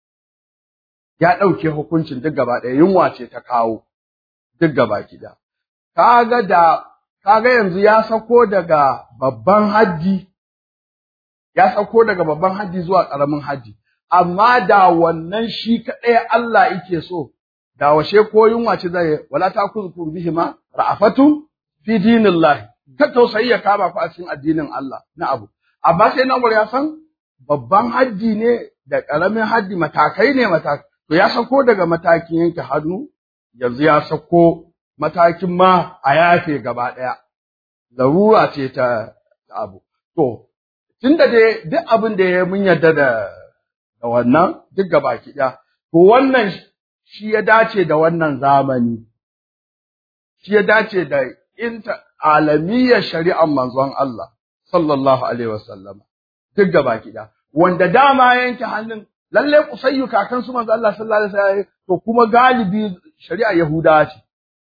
ya ɗauke hukuncin duk gaba ɗaya yunwa ce ta kawo duk gaba ɗaya kaga da kaga yanzu ya sako daga babban haji ya sako daga babban haji zuwa ƙaramin haji amma da wannan shi kaɗai Allah yake so da washe ko yunwa ce zai wala ta kuzkur bihi ma ra'afatu fi dinillahi ta tausayi ya kama ku a cikin addinin Allah na abu amma sai nan ya san babban haji ne da ƙaramin haji matakai ne matakai to ya sako daga matakin yanke hannu yanzu ya sako matakin ma a yafe gaba ɗaya, larura ce ta abu to tunda dai duk abin da ya mun yarda da da wannan duk gabaki ɗaya to wannan shi ya dace da wannan zamani shi ya dace da inta alamiyyar shari'ar manzon Allah sallallahu alaihi wasallam duk gabaki ɗaya wanda dama yanke hannun lalle kusayyu kakan su manzo Allah sallallahu alaihi wasallam to kuma galibi shari'a Yahudawa ce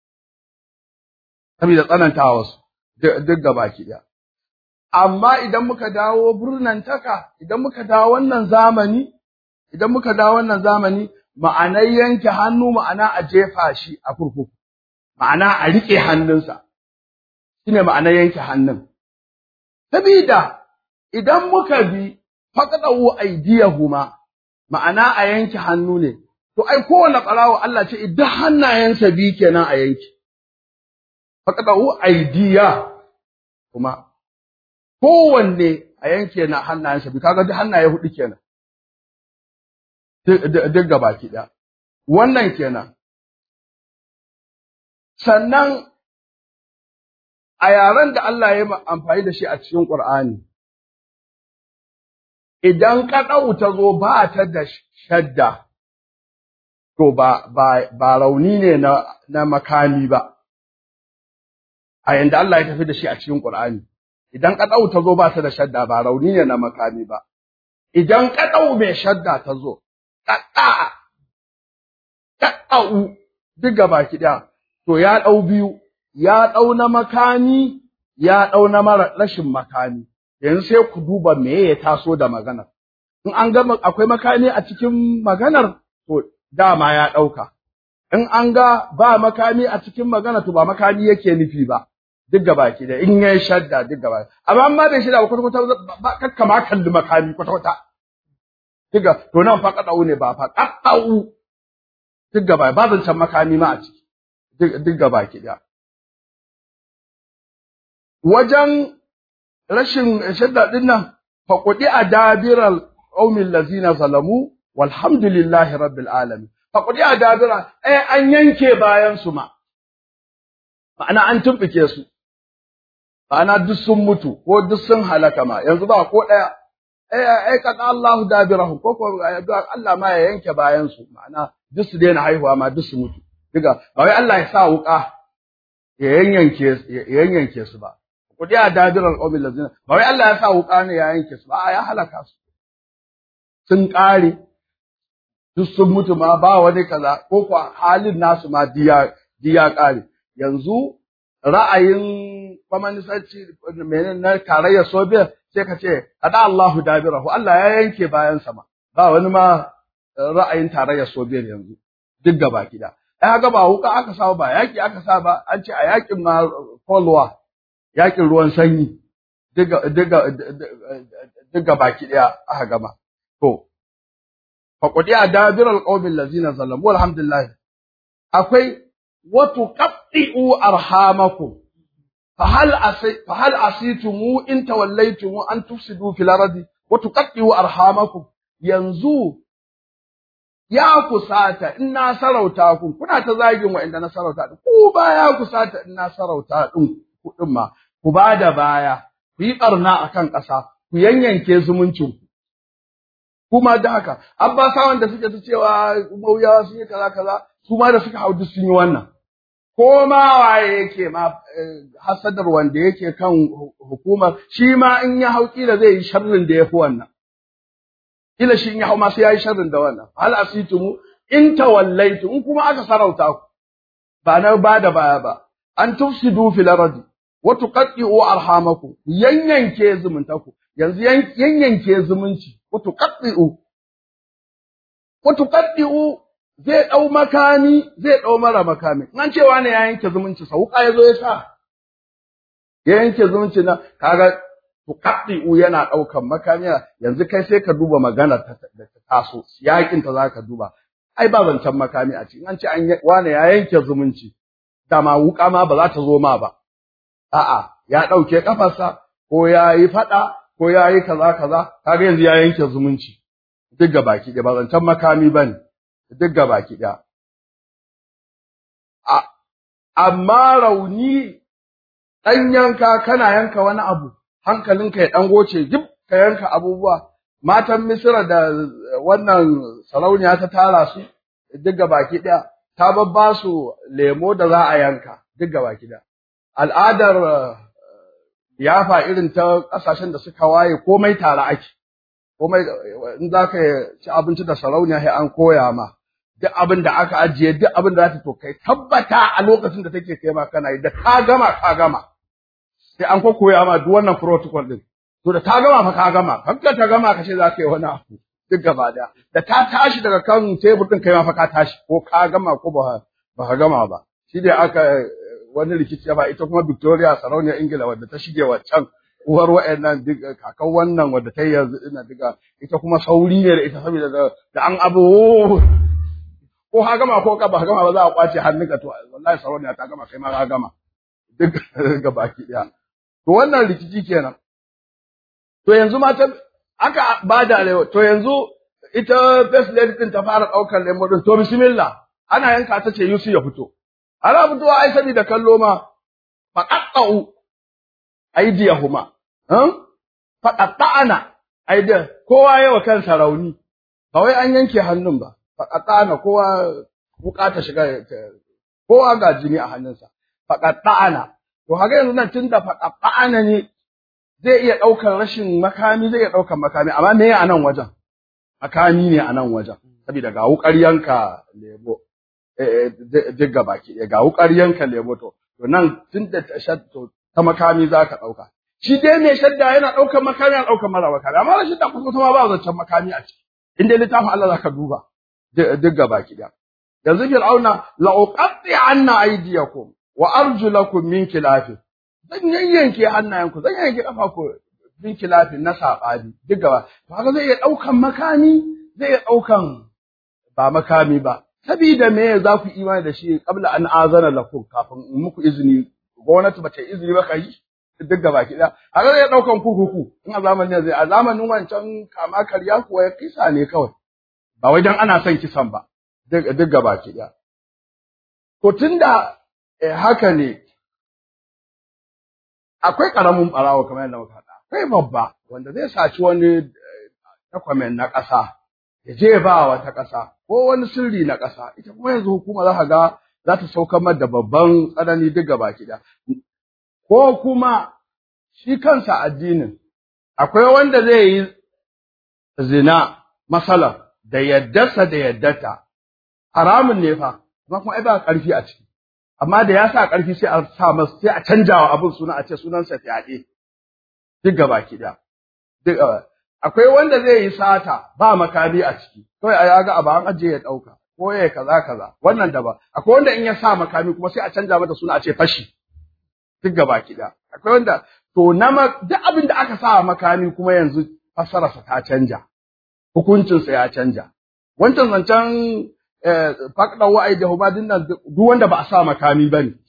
saboda tsanantawa su duk gabaki daya amma idan muka dawo taka, idan muka dawo wannan zamani idan muka dawo wannan zamani ma'anar yanke hannu ma'ana a jefa shi a kurkuku ma'ana a rike hannunsa shine ma'anar yanke hannun sabida idan muka bi faqadu aydiyahuma ma'ana a yanke hannu ne, to ai kowane ɓarawo Allah ce idan hannayensa bi kenan a yanke. Faƙaɗa'u aidiya kuma kowanne a yanke na hannayensa bi, kaga duk hannaye huɗu kenan. Duk gaba ki ɗaya. Wannan kenan. Sannan a yaren da Allah ya amfani da shi a cikin Ƙur'ani, idan kaɗau ta zo ba ta da shadda, to ba, ba, ba rauni ne na, na makami ba, a yanda Allah ya tafi da shi a cikin Ƙur'ani. Idan kaɗau ta zo ba ta da shadda ba rauni ne na makami ba, idan kaɗau mai shadda ta zo, ƙaƙa, ƙaƙa'u duk gaba ɗaya, to ya ɗau biyu, ya ɗau na makami, ya ɗau na mara rashin makami. yanzu sai ku duba me ya taso da maganar. In an ga akwai makami a cikin maganar, to dama ya ɗauka. In an ga ba makami a cikin maganar, to ba makami yake nufi ba. Duk gaba ki da in yayi shadda duk gaba. Amma amma bai shida ba kwata kwata ba kakka ma kalli makami kwata kwata. Duk to nan fa kadau ne ba fa kadau. Duk gaba ba zancen makami ma a ciki. Duk gaba ki da. Wajen rashin shadda ɗin nan faƙuɗi a dabiral ƙaumin lazina zalamu walhamdulillahi rabbil alamin faƙuɗi a dabira ai an yanke bayan su ma ma'ana an tumɓuke su ma'ana duk sun mutu ko duk sun halaka ma yanzu ba ko ɗaya ai ai kada Allahu dabirahu ko ko Allah ma ya yanke bayan su ma'ana duk su daina haihuwa ma duk su mutu diga ba wai Allah ya sa wuƙa ya yanyanke ya yanyanke su ba kudi a dabirar ƙaumin lazina ba wai Allah ya sa wuƙa ne ya yanke su ba ya halaka su sun ƙare duk sun mutu ma ba wani kaza ko kuwa halin nasu ma diya diya ƙare yanzu ra'ayin kwamanisanci menene na tarayyar soviet sai ka ce kada Allahu dabirahu Allah ya yanke bayan sama ba wani ma ra'ayin tarayyar soviet yanzu duk gaba gida ai haka ba wuka aka sa ba yaki aka sa ba an ce a yakin ma Cold yakin ruwan sanyi diga baki ɗaya aka gama. To, faƙuɗi a dabirar ƙaumin lazina zalamu alhamdulillah. Akwai wato ƙaɗi'u arhamakum fahal asitumu in tawallaitumu an tufsidu fil ardi wa tuqaddiu arhamakum yanzu ya kusata in na sarauta ku kuna ta zagin wa'anda na sarauta ku ba ya kusata in na sarauta din kuɗin ma, ku ba da baya, ku yi ɓarna a kan ƙasa, ku yanyanke zumuncinku. Kuma da haka, Abbasawan da suke ta cewa mauyawa sun yi kaza kaza, su ma da suka hau duk sun yi wannan. Ko ma waye yake ma hasadar wanda yake kan hukumar, shi ma in ya hau kila zai yi sharrin da ya fi wannan. Kila shi in ya hau ma sai ya yi sharrin da wannan. Hal asitumu in tawallaitu in kuma aka sarauta ku. Ba na ba da baya ba. An tufsidu fil ardi wa tuqatti'u arhamakum yanyanke zumuntaku yanzu yanyanke zumunci wa tuqatti'u wa tuqatti'u zai dau makami zai dau mara makami an cewa ne ya yanke zumunci sa wuka yazo ya sa ya yanke zumunci na kaga tuqatti'u yana daukan makami yanzu kai sai ka duba magana ta da ta taso yakin ta zaka duba ai ba zancen makami a cikin an ce an wane ya yanke zumunci dama wuka ma ba za ta zo ma ba a'a ya ɗauke ƙafarsa ko ya yi faɗa ko ya yi kaza kaza kaga yanzu ya yanke zumunci duk ga baki ɗaya ba zancen makami ba ne duk ga baki ɗaya amma rauni ɗan yanka kana yanka wani abu hankalinka ya dan goce duk ka yanka abubuwa matan Misra da wannan sarauniya ta tara su duk baki ɗaya ta babba su lemo da za a yanka duk baki ɗaya al'adar yafa irin ta ƙasashen da suka waye komai tare ake komai in za ka ci abinci da sarauniya sai an koya ma duk abin da aka ajiye duk abin da za ta to kai tabbata a lokacin da take kai ma kana yi da ka gama ka gama sai an koya ma duk wannan protocol din to da ta gama fa ka gama kanka ta gama ka ce za ka yi wani abu duk gaba daya da ta tashi daga kan tebur din kai ma fa ka tashi ko ka gama ko ba ba ka gama ba shi dai aka wani rikici ba ita kuma Victoria sarauniyar Ingila wadda ta shige waccan uwar wa'annan duk kakan wannan wadda ta yi yanzu ina duka ita kuma sauri ne da ita saboda da an abu ko ha gama ko ka ba gama ba za a kwace hannunka to wallahi sarauniya ta gama kai ma ka gama duk ga baki daya to wannan rikici kenan to yanzu mata aka bada lewa to yanzu ita first lady din ta fara daukar lemo din to bismillah ana yanka ta ce Yusuf ya fito ana fitowa ai saboda kallo ma faqatta'u aydiyahuma han faqatta'ana aydiya kowa yawa kansa rauni ba wai an yanke hannun ba faqatta'ana kowa bukata shiga kowa ga jini a hannunsa faqatta'ana to haka yanzu nan tunda faqatta'ana ne zai iya ɗaukar rashin makami zai iya ɗaukar makami amma me a nan wajen makami ne a nan wajen saboda ga wukar yanka lebo duk ga baki ga wukar yanka lebo to to nan tun da ta makami za ka ɗauka shi dai mai shadda yana ɗaukar makami yana ɗaukar mara makami amma rashin da kuma ma ba zancen makami a ciki in dai littafin Allah za ka duba duk ga baki da yanzu fir'auna la uqatti anna aydiyakum wa arjulakum min khilafin zan yayyanke hannayenku zan yayyanke kafafu bin kilafin na saɓani duk gaba to haka zai iya ɗaukan makami zai iya ɗaukan ba makami ba sabida me za ku imani da shi qabla an azana lakum kafin in muku izini gwamnati bata izini ba kai duk gaba ki haka zai iya ɗaukan kukuku in a zamanin zai a zamanin wancan kama karya kuwa ya kisa ne kawai ba wai dan ana son kisan ba duk gaba ki to tunda haka ne akwai ƙaramin ɓarawo kamar yadda muka faɗa, akwai babba wanda zai saci wani takwamen na ƙasa, ya je ba wata ƙasa, ko wani sirri na ƙasa, ita kuma yanzu hukuma za ka ga za ta saukar da babban tsanani duk gaba da. Ko kuma shi kansa addinin, akwai wanda zai yi zina masala da yaddarsa da yaddata, haramun ne fa, kuma kuma ai ba ƙarfi a ciki. amma da ya sa ƙarfi sai a sa masa sai a canja wa abin suna a ce sunansa fyaɗe duk gaba ki da duk akwai wanda zai yi sata ba makami a ciki kawai a yaga abu an ajiye ya ɗauka ko ya kaza kaza wannan da ba akwai wanda in ya sa makami kuma sai a canja mata suna a ce fashi duk gaba ki da akwai wanda to na duk abin da aka sa makami kuma yanzu fassararsa ta canja hukuncinsa ya canja wancan zancen faƙɗan wa'ai da hubadin nan duk wanda ba a sa makami ba ne.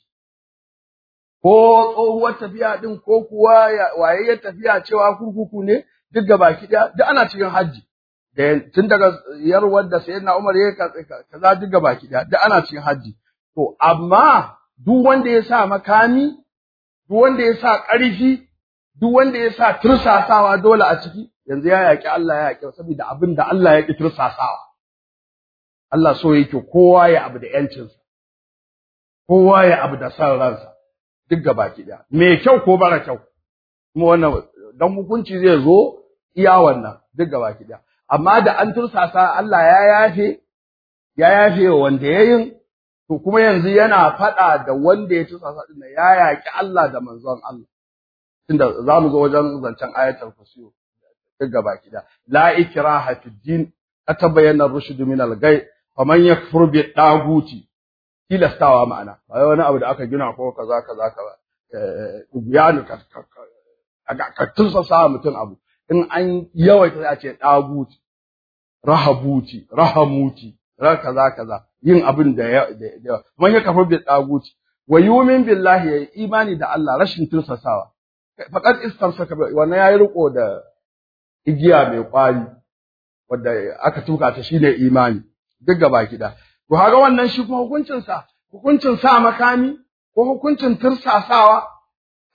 Ko tsohuwar tafiya ɗin ko kuwa wayayyar tafiya cewa kurkuku ne duk ga baki ɗaya duk ana cikin hajji. Da tun daga yarwar da sayan na Umar ya kaza duk ga baki ɗaya duk ana cikin hajji. To amma duk wanda ya sa makami, duk wanda ya sa ƙarfi, duk wanda ya sa tursasawa dole a ciki yanzu ya yaƙi Allah ya yaƙi saboda abin da Allah ya ƙi tursasawa. Allah so yake kowa ya abu da ‘yancinsa, kowa ya abu da san ransa, duk gabaki ɗaya, mai kyau ko bara kyau, kuma wannan don hukunci zai zo iya wannan duk gabaki ɗaya. Amma da an tursasa Allah ya yafe, ya yafe wa wanda ya yin, to kuma yanzu yana faɗa da wanda ya tursasa ɗin ya yaƙi Allah da manzon Allah. Tunda za mu zo wajen zancen ayatul kursiyo duk gabaki ɗaya. La ikraha fid din, atabayyana rushd min al-ghay faman yakfur bi daguti tilastawa ma'ana ba wani abu da aka gina ko kaza kaza kaza ubiyanu ka ka tunsa sa mutum abu in an yawaita a ce daguti rahabuti rahamuti ra kaza kaza yin abin da ya man yakfur bi daguti wa yumin billahi ya imani da Allah rashin tursasawa faqad istamsaka wannan yayi riko da igiya mai kwari wanda aka tuka ta shine imani duk gaba kida to kaga wannan shi kuma hukuncin sa hukuncin sa makami ko hukuncin tursasawa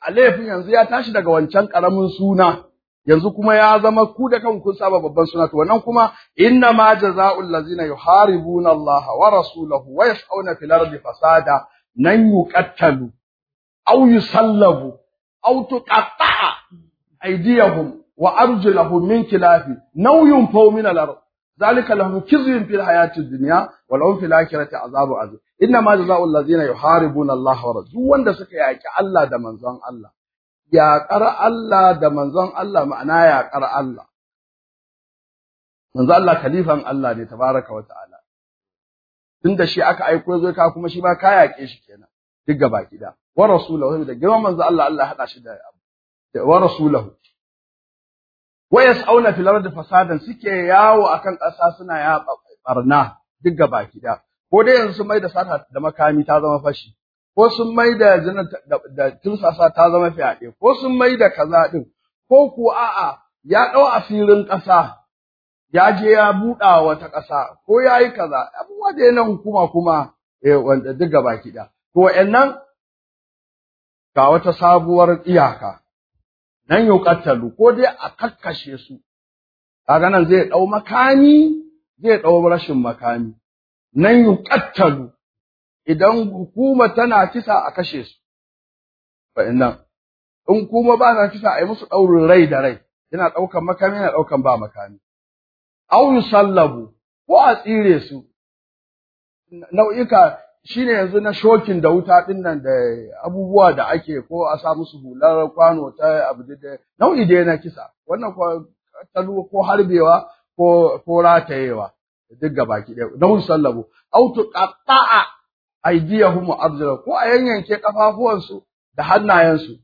a laifin yanzu ya tashi daga wancan karamin suna yanzu kuma ya zama ku da kanku kun saba babban suna to wannan kuma inna ma jazaa'ul ladzina yuharibuna Allah wa rasulahu wa yas'una fil ardi fasada nan yuqattalu aw yusallabu aw tuqatta'a aydiyahum wa arjuluhum min khilafi naw yunfaw min al-ard ذلك لهم خزي في الحياة الدنيا ولهم في الآخرة عذاب عظيم إنما جزاء الذين يحاربون الله ورسوله wanda suka yaki Allah da manzon Allah yaƙar Allah da manzon Allah ma'ana yaƙar Allah manzon Allah khalifan Allah ne tabaraka wa ta'ala tunda shi aka aiko zai ka kuma shi ma ka yaƙe shi kenan duk gaba kida wa rasulahu da girman manzon Allah Allah hada shi da wa rasulahu wa yas'auna fil ardi fasadan suke yawo akan ƙasa suna ya barna duk gaba kida ko dai yanzu sun mai da sata da makami ta zama fashi ko sun mai da zina da tursasa ta zama fyaɗe ko sun mai da kaza din ko ku a'a ya ɗau asirin ƙasa ya je ya buɗa wata ƙasa ko ya yi kaza abubuwa da yana hukuma kuma wanda duk gaba kida to wa'annan ga wata sabuwar iyaka nan yuqattalu ko dai a kakkashe su kaga nan zai dau makami zai dau rashin makami nan yuqattalu idan hukuma tana kisa a kashe su fa innan in kuma ba ta kisa a yi musu daurin rai da rai yana daukan makami yana daukan ba makami aw yusallabu ko a tsire su nau'ika shine yanzu na shokin da wuta din nan da abubuwa da ake ko a sa musu hular kwano ta abu da nau'i dai na kisa wannan ko talu ko harbewa ko ko ratayewa duk gabaki ɗaya na sallabu aw tuqatta'a aydiyahum wa arjula ko a yanyanke kafafuwansu da hannayensu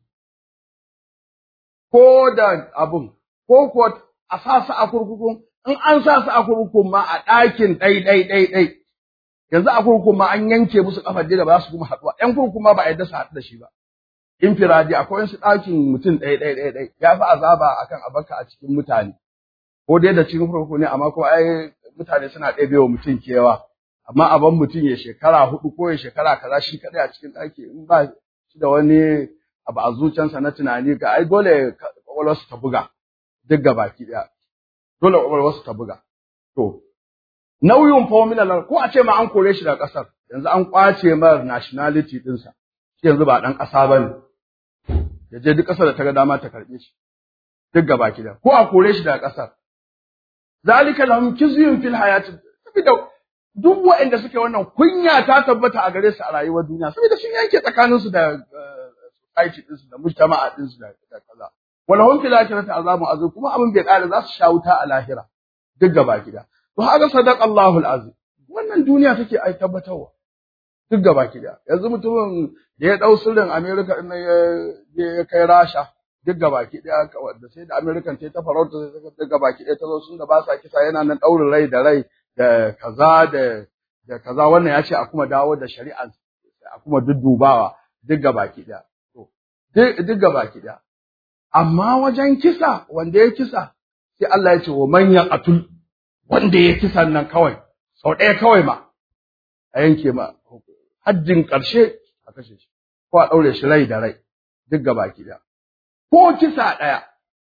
ko da abun ko ko a sa su a kurkukun in an sa su a kurkukun ma a ɗakin ɗai ɗai ɗai ɗai yanzu a kurkukun ma an yanke musu kafar da ba za su kuma haɗuwa ƴan kurkukun ma ba a yadda su haɗu da shi ba infiradi akwai wasu ɗakin mutum ɗaya ɗaya ɗaya ɗaya ya fi azaba akan abaka a cikin mutane ko dai da cikin kurkuku ne amma ko ai mutane suna ɗebe wa mutum kewa amma a ban mutum ya shekara hudu ko ya shekara kaza shi kaɗai a cikin ɗaki in ba shi da wani abu a zuciyarsa na tunani ga ai dole kwakwalwarsu ta buga duk gabaki ɗaya dole kwakwalwarsu ta buga to nauyin fominal ko a ce ma an kore shi daga ƙasar yanzu an ƙwace mar nationality ɗinsa shi yanzu ba ɗan ƙasa ba ne ya je duk ƙasar da ta ga dama ta karɓe shi duk gaba da ko a kore shi daga ƙasar zalika lahum kizyun fil hayati saboda duk waɗanda suke wannan kunya ta tabbata a gare su a rayuwar duniya saboda sun yanke tsakaninsu da society ɗinsu da mujtama'a ɗinsu da kaza walahum fil akhirati azabun azim kuma abin bai ƙare za su sha wuta a lahira duk gaba gida To haka sadaq Allahu azim Wannan duniya take ai tabbatarwa. Duk gaba ki da. Yanzu mutumin da ya dau sirrin America din ya ya kai Rasha duk gaba ki da wanda sai da American ta ta farauta duk gaba ki da ta zo sun da ba sa kisa yana nan daurin rai da rai da kaza da da kaza wannan ya ce a kuma dawo da shari'a a kuma duddubawa duk gaba ki da. To duk gaba ki da. Amma wajen kisa wanda ya kisa sai Allah ya ce wa man yaqatul wanda ya kisan nan kawai sau ɗaya kawai ma a yanke ma hajjin ƙarshe a kashe shi ko a ɗaure shi rai da rai duk gaba da ko kisa ɗaya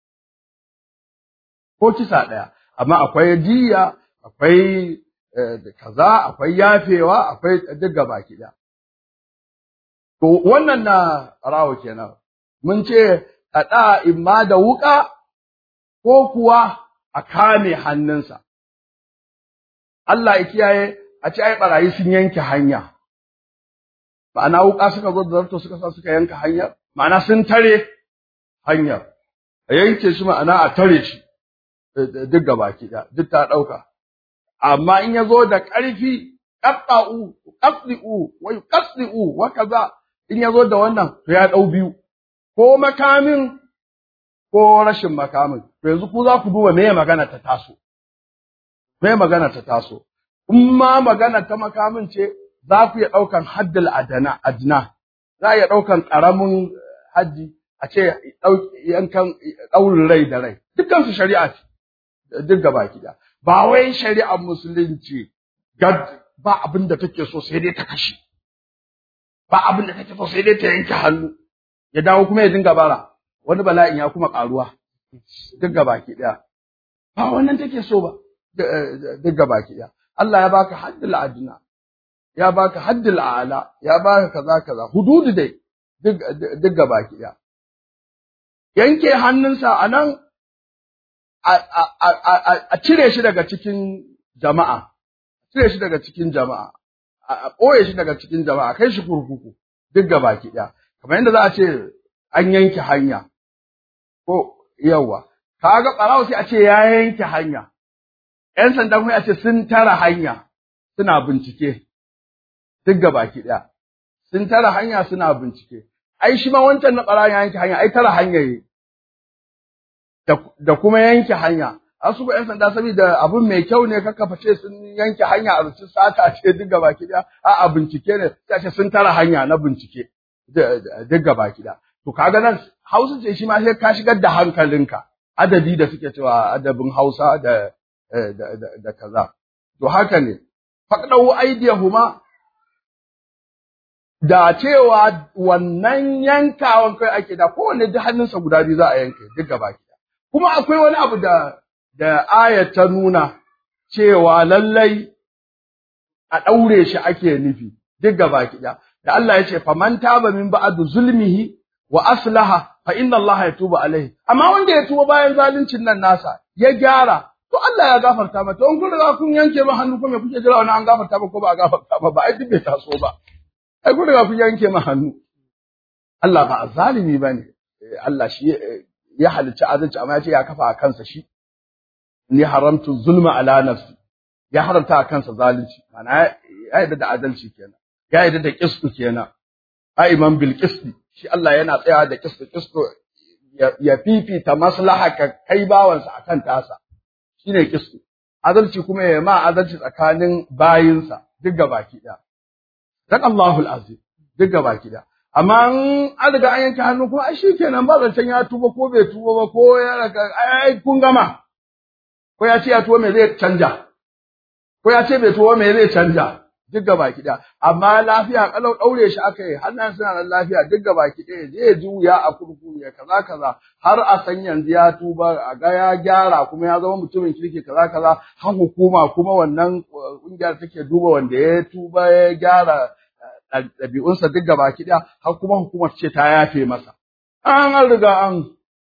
ko kisa ɗaya amma akwai diya akwai kaza akwai yafewa akwai duk gaba da to wannan na rawo kenan mun ce a imma da wuƙa ko kuwa a kame hannunsa Allah ya kiyaye a ce ai barayi sun yanke hanya ma'ana wuka suka zo da zarto suka sa suka yanka hanyar ma'ana sun tare hanyar a yanke shi ma'ana a tare shi duk gabaki da duk ta dauka amma in ya zo da ƙarfi qatta'u qatdi'u wa yuqaddi'u wa kaza in ya zo da wannan to ya dau biyu ko makamin ko rashin makamin to yanzu ku za ku duba me magana ta taso me magana ta taso in ma magana ta makamin ce za ku iya ɗaukan haddal adana adna za a iya ɗaukan ƙaramin haddi a ce yankan ɗaurin rai da rai dukkan su shari'a ce duk gaba gida ba wai shari'ar musulunci gad ba abin da take so sai dai ta kashe ba abin da take so sai dai ta yanke hannu ya dawo kuma ya dinga bara wani bala'in ya kuma karuwa duk gabaki daya ba wannan take so ba duk gabaki daya Allah ya baka haddul adna ya baka haddul a'la ya baka kaza kaza hududu dai duk duk gabaki daya yanke hannunsa anan a cire shi daga cikin jama'a cire shi daga cikin jama'a a ɓoye shi daga cikin jama'a kai shi kurkuku duk gabaki daya kamar yadda za a ce an yanke hanya ko yawa kaga ɓarawo sai a ce ya yanke hanya ƴan sanda kuma a ce sun tara hanya suna bincike duk baki ɗaya sun tara hanya suna bincike ai shi ma wancan na ɓarawon ya yanke hanya ai tara hanya yi da kuma yanke hanya asu ƴan sanda saboda abun mai kyau ne kaka face sun yanke hanya a rucin sata ce duk baki ɗaya a'a bincike ne sai a ce sun tara hanya na bincike duk baki ɗaya to kaga nan Hausa ce shi ma sai ka shigar da hankalinka adabi da suke cewa adabin Hausa da da, da, kaza to haka ne faqdahu aydiyahuma da cewa wannan yankawan kai ake da kowanne duk hannunsa guda biyu za a yanke duk gaba kuma akwai wani abu da da aya ta nuna cewa lallai a daure shi ake nufi duk gaba da Allah ya ce faman taba min ba'du zulmihi wa aslaha fa inna Allah yatubu alaihi amma wanda ya tuba bayan zaluncin nan nasa ya gyara to Allah ya gafarta mata in kun riga kun yanke ma hannu kuma kuke jira wani an gafarta ba ko ba a gafarta ba ba ai duk bai taso ba ai kun riga kun yanke ma hannu Allah ba zalimi bane Allah shi ya halicci adalci amma ya ce ya kafa a kansa shi ni haramtu zulma ala nafsi ya haramta a kansa zalunci ma'ana ya yarda da adalci kenan ya yarda da qistu kenan aiman bil qisti shi Allah yana tsayawa da qistu qistu ya fifita maslaha ka kai bawansa akan tasa shine qistu adalci kuma ya ma adalci tsakanin bayinsa duk gabaki daya dan Allahul azim duk gabaki daya amma an riga an yanke hannu kuma ai shikenan ba zancen ya tuba ko bai tuba ba ko ya raga ai kun gama ko ya ce ya tuba me zai canja ko ya ce bai tuba me zai canja duk gaba ki amma lafiya kalau daure shi aka yi hannan suna nan lafiya duk gaba ki ɗaya zai ji wuya a kurkuku ya kaza kaza har a san yanzu ya tuba a ga ya gyara kuma ya zama mutumin kirki kaza kaza har hukuma kuma wannan kungiyar take duba wanda ya tuba ya gyara ɗabi'unsa duk gaba ki har kuma hukumar ce ta yafe masa an riga an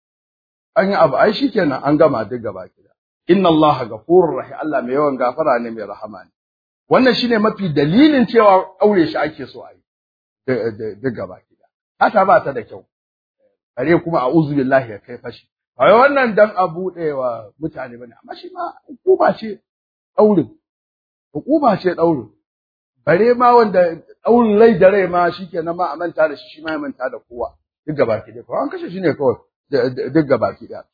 an yi abu ai shikenan an gama duk gaba ki inna allaha ghafurur rahim Allah mai yawan gafara ne mai rahama ne wannan shine mafi dalilin cewa aure shi ake so a yi duk gaba gida hata ba ta da kyau bare kuma a'udhu billahi ya kai fashi ai wannan dan a buɗewa mutane bane amma shi ma hukuma ce daurin hukuma ce daurin bare ma wanda daurin rai da rai ma shikenan ma a manta da shi shi ma ya manta da kowa duk gaba gida ko an kashe shi ne kawai duk gaba gida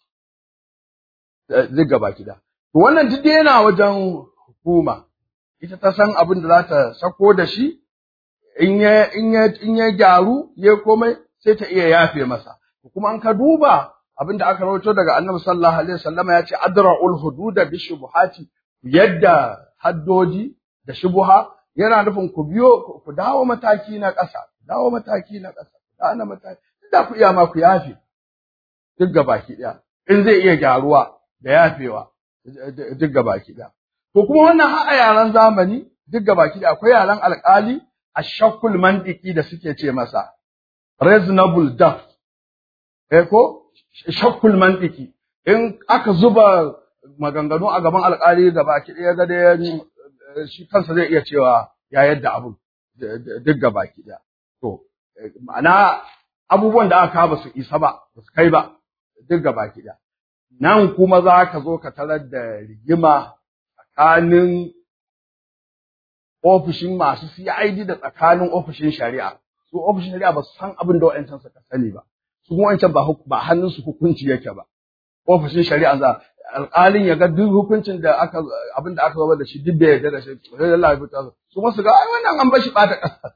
duk gaba gida to wannan duk yana wajen hukuma ita ta san abin da za ta sako da shi in ya in ya in ya gyaru ya komai sai ta iya yafe masa kuma an ka duba abin da aka rawaito daga Annabi sallallahu alaihi wasallam ya ce adra'ul hududa bi shubuhati yadda haddoji da shubuha yana nufin ku biyo ku dawo mataki na ƙasa dawo mataki na ƙasa dawo mataki da ku iya ma ku yafe duk gabaki daya in zai iya gyaruwa da yafewa duk gabaki daya To kuma wannan har a yaran zamani duk gabaki da akwai yaran alƙali a shakkul mantiki da suke ce masa reasonable doubt eh ko shakkul mantiki in aka zuba maganganu a gaban alƙali gabaki ɗaya ga dai shi kansa zai iya cewa ya yadda abun duk gabaki da to ma'ana abubuwan da aka ba su isa ba ba su kai ba duk gabaki da nan kuma za ka zo ka tarar da rigima tsakanin ofishin masu CID da tsakanin ofishin shari'a. Su ofishin shari'a ba su san abin da wa'ancan suka sani ba. Su kuma wa'ancan ba ba hannunsu hukunci yake ba. Ofishin shari'a za alƙalin ya ga duk hukuncin da aka abin da aka zama da shi duk bai yarda da shi sai Allah ya fita su kuma su ga ai wannan an bashi bata ƙasa.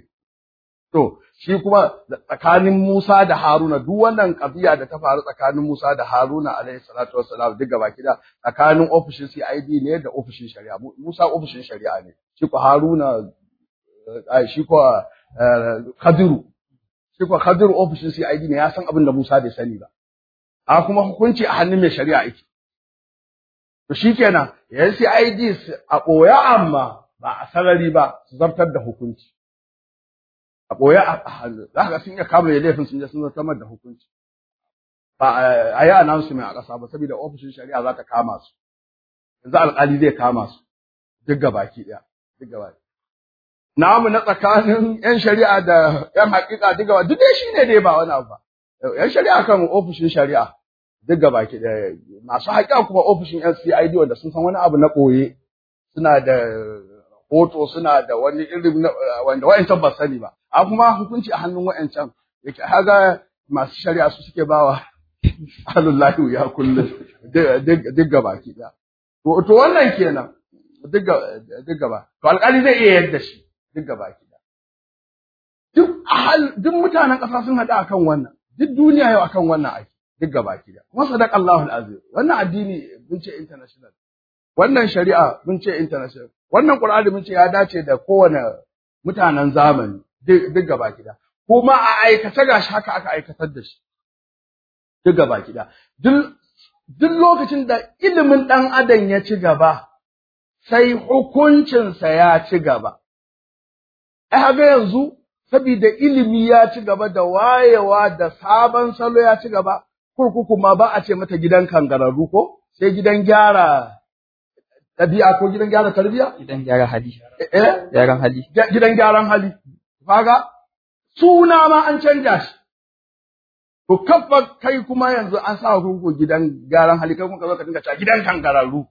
To shi kuma tsakanin Musa da Haruna duk wannan kabiya da ta faru tsakanin Musa da Haruna alaihi salatu wassalam duk gaba kida tsakanin ofishin CID ne da ofishin shari'a Musa ofishin shari'a ne shi ko Haruna shi ko Kadiru shi kuwa Khadir ofishin CID ne ya san abin da Musa bai sani ba a kuma hukunci a hannun mai shari'a yake to shikenan yan CID a ɓoye amma ba a sarari ba su zartar da hukunci a ɓoye a hannu za ka sun iya kama da laifin sun je sun zartar da hukunci ba a yi announcement a ƙasa ba saboda ofishin shari'a za ta kama su yanzu alƙali zai kama su duk gabaki ɗaya duk gabaki namu na tsakanin yan shari'a da yan haƙiƙa duk gaba duk dai shine dai ba wani abu ba yan shari'a kan ofishin shari'a duk gabaki ɗaya masu haƙiƙa kuma ofishin yan CID wanda sun san wani abu na ɓoye suna da hoto suna da wani irin wanda wa'ancan ba sani ba a kuma hukunci a hannun wa'ancan yake haga masu shari'a su suke bawa alullahi ya kullum duk gabaki ɗaya to wannan kenan duk gaba to alƙali zai iya yadda shi duk gaba ki duk ahal duk mutanen ƙasa sun haɗu akan wannan duk duniya yau akan wannan ake duk gaba ki kuma sadaq Allahu azim wannan addini mun ce international wannan shari'a mun ce international wannan Qur'ani mun ce ya dace da kowane mutanen zamani duk gaba ki kuma a aikace gashi haka aka aikatar da shi duk gaba ki duk duk lokacin da ilimin ɗan adam ya ci gaba sai hukuncinsa ya ci gaba. Ai, haka yanzu, saboda ilimi ya ci gaba da wayewa da sabon salo ya ci gaba, kurkuku ma ba a ce mata gidan kangararru ko, sai gidan gyara ɗabi'a ko gidan gyara tarbiyya?
Gidan gyara hali.
Eh?
Gyaran hali.
Gidan gyaran hali. Kaga, suna ma an canja shi. To kafa kai kuma yanzu an sa kurkuku gidan gyaran hali, kai kuma ka zo ka dinga cewa gidan kangararru.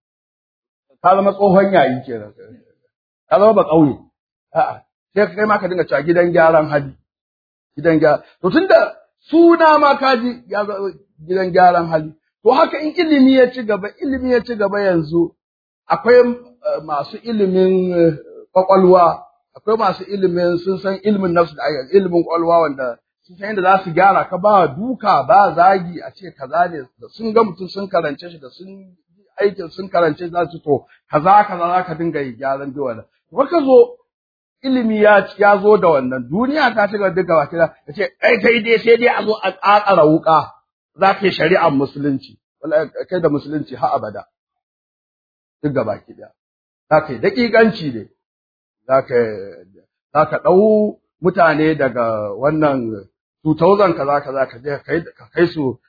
ka zama tsohon yayi kenan ka zama ba ƙauye a'a sai kai ma ka dinga cewa gidan gyaran hali gidan gyara to tunda suna ma ka ji gidan gyaran hali to haka in ilimi ya ci gaba ilimi ya ci gaba yanzu akwai masu ilimin kwakwalwa akwai masu ilimin sun san ilimin nafsu da ilimin kwakwalwa wanda sun san yadda za su gyara ka ba duka ba zagi a ce kaza ne da sun ga mutum sun karance shi da sun aikin sun karance za su to kaza kaza za ka dinga yi gyaran duwa da kuma ka zo ilimi ya ya zo da wannan duniya ta ci gaba duka baki da ce kai kai dai sai dai a zo a ƙaƙara wuka za ka yi shari'ar musulunci wallahi kai da musulunci ha abada duk gaba ki da za ka yi daƙiƙanci ne za ka za ka ɗau mutane daga wannan 2000 kaza kaza ka je ka kai su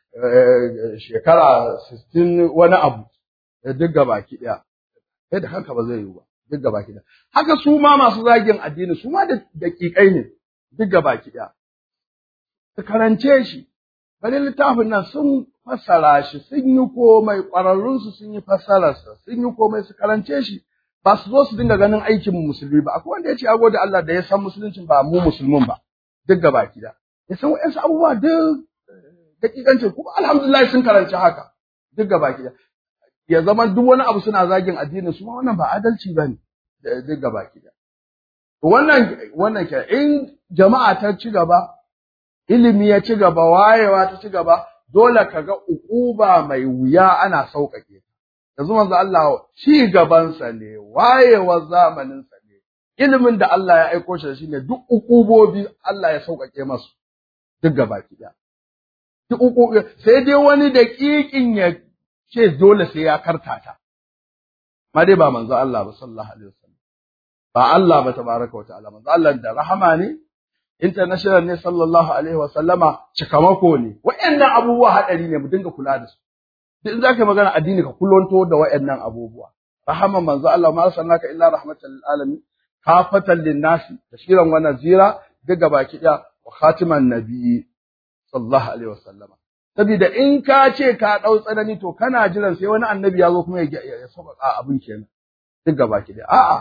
shekara 60 wani abu duk gaba ki ɗaya sai da haka ba zai yiwu ba duk gaba ki ɗaya haka su ma masu zagin addini su ma da daƙiƙai ne duk gaba ki ɗaya su karance shi bari littafin nan sun fassara shi sun yi komai ƙwararrunsu sun yi fassararsa sun yi komai su karance shi ba su zo su dinga ganin aikin musulmi ba akwai wanda ya ce ya gode Allah da ya san musuluncin ba mu musulmin ba duk gaba ki ɗaya ya san wa'yansu abubuwa duk daƙiƙancin kuma alhamdulillah sun karanci haka duk gaba ki ɗaya ya zama duk wani abu suna zagin addinin su wannan ba adalci bane duk gaba ki da wannan wannan ke in jama'a ta ci gaba ilimi ya ci gaba wayewa ta ci gaba dole ka ga ukuba mai wuya ana sauƙaƙe yanzu manzo Allah ci gabansa ne wayewar zamanin sa ne ilimin da Allah ya aiko shi shi ne duk ukubobi Allah ya sauƙaƙe masu duk gaba ki da duk ukubobi sai dai wani daƙiƙin ya ce dole sai ya kartata. Ma dai ba manzo Allah ba sallallahu alaihi wasallam. Ba Allah ba tabaraka wa ta'ala manzo Allah da rahama ne international ne sallallahu alaihi wasallama cikamako ne. Wayannan abubuwa hadari ne mu dinga kula da su. Duk in zaka magana addini ka kullonto da wayannan abubuwa. Rahama manzo Allah ma arsalnaka illa rahmatan lil alamin kafatan lin nasi bashiran wa nazira daga baki da wa khatiman nabiyyi sallallahu alaihi wasallama. Saboda in ka ce ka ɗau tsanani to kana jiran sai wani annabi ya zo kuma ya sauƙaƙa abin kenan. Duk gaba ki A'a,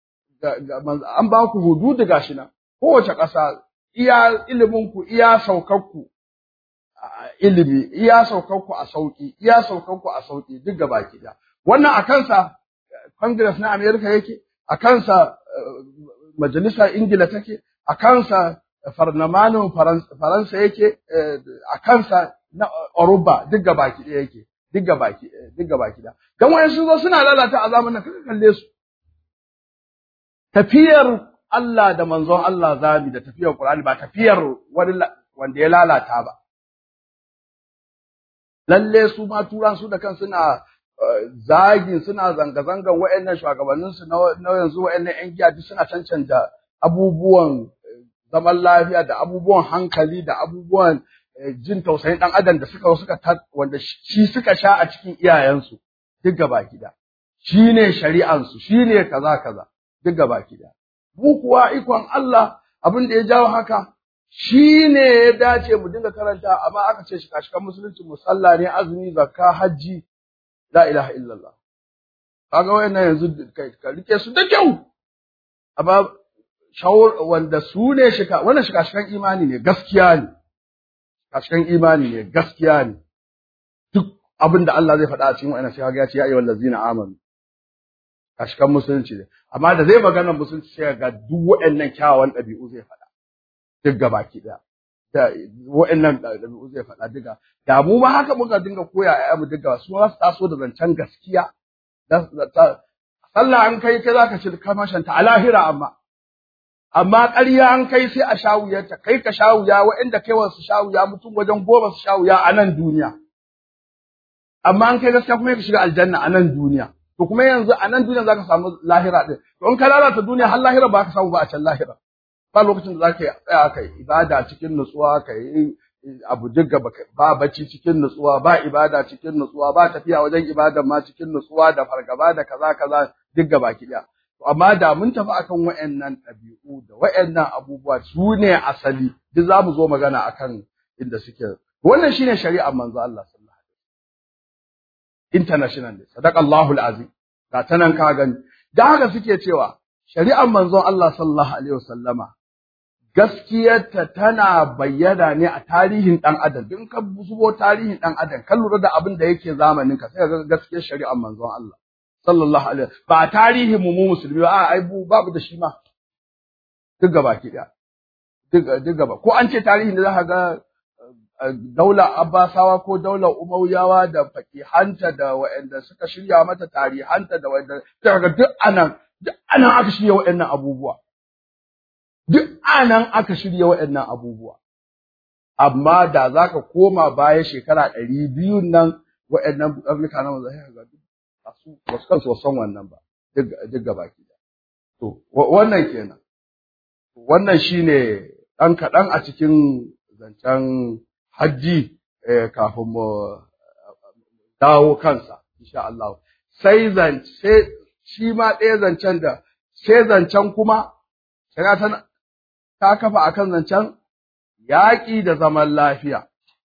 an ba ku hududu gashi nan. Kowace ƙasa iya iliminku, iya saukanku ilimi, iya saukanku a sauƙi, iya saukanku a sauƙi duk gaba ki Wannan a kansa Congress na Amerika yake, a kansa Majalisar Ingila take, a kansa farnamanin Faransa yake, a kansa na Oruba duk gabaki ɗaya yake duk gabaki duk gabaki ɗaya dan wayan sun zo suna lalata a zamanin kaka kalle su tafiyar Allah da manzon Allah zabi da tafiyar Qur'ani ba tafiyar wani wanda ya lalata ba lalle su ma turan su da kan suna zagin suna zanga-zangan wa'annan shugabanninsu na yanzu wa'annan 'yan giya duk suna cancanta abubuwan zaman lafiya da abubuwan hankali da abubuwan jin tausayin ɗan adam da suka suka wanda shi suka sha a cikin iyayensu duk gaba gida shi ne shari'ansu shi ne kaza kaza duk gaba gida mu kuwa ikon Allah abin da ya jawo haka shi ne ya dace mu dinga karanta amma aka ce shi kashikan musulunci musalla ne azumi zakka hajji la ilaha illallah kaga wayannan yanzu ka rike su da kyau amma shawar wanda su ne shika wannan shika shikan imani ne gaskiya ne shikan imani ne gaskiya ne duk abin da Allah zai faɗa a cikin wayannan sai ya ce ya ayyuhal ladzina amanu kashikan musulunci ne amma da zai magana musulunci sai ga duk wayannan kyawawan ɗabi'u zai faɗa duk gabaki ɗaya da wa'annan ɗabi'u zai faɗa duka da mu ma haka muka dinga koya a mu duka su za su taso da zancen gaskiya sallah an kai kai zaka ci kamashanta a lahira amma amma ƙarya an kai sai a shawuyarta kai ka shawuya wa'anda kai wasu shawuya mutum wajen goma su shawuya a nan duniya amma an kai gaskiya kuma ka shiga aljanna a nan duniya to kuma yanzu a nan duniya zaka samu lahira din to in ka lalata duniya har lahira ba ka samu ba a can lahira ba lokacin da za ka tsaya kai ibada cikin nutsuwa ka yi abu digga ba bacci cikin nutsuwa ba ibada cikin nutsuwa ba tafiya wajen ibada ma cikin nutsuwa da fargaba da kaza kaza digga baki daya amma da mun tafi akan wayannan ɗabi'u da wayannan abubuwa su ne asali duk za mu zo magana akan inda suke wannan shine shari'ar manzo Allah sallallahu alaihi wasallam international ne sadaqallahu alazim ga tanan ka gani da haka suke cewa shari'ar manzon Allah sallallahu alaihi wasallama gaskiyarta tana bayyana ne a tarihin ɗan adam in ka zubo tarihin ɗan adam ka lura da abin da yake zamanin ka sai ga gaskiyar shari'ar manzon Allah sallallahu alaihi ba tarihin mu mu musulmi ba ai bu babu da shi ma duk gaba ki da duk duk gaba ko an ce tarihin da za ka ga daular Abbasawa ko daular Umayyawa da fakihanta da waɗanda suka shirya mata tarihanta da waɗanda ga duk anan duk anan aka shirya waɗannan abubuwa duk anan aka shirya waɗannan abubuwa. Amma da za ka koma baya shekara ɗari biyun nan waɗannan Afirka na wanzu sai ga su wasu kansu san wannan ba duk gaba ki da. To wannan kenan. Wannan shine ɗan kaɗan a cikin zancen hajji kafin mu dawo kansa insha Allah. Sai zance shi ma ɗaya zancen da sai zancen kuma shari'a ta ta kafa akan zancen yaƙi da zaman lafiya.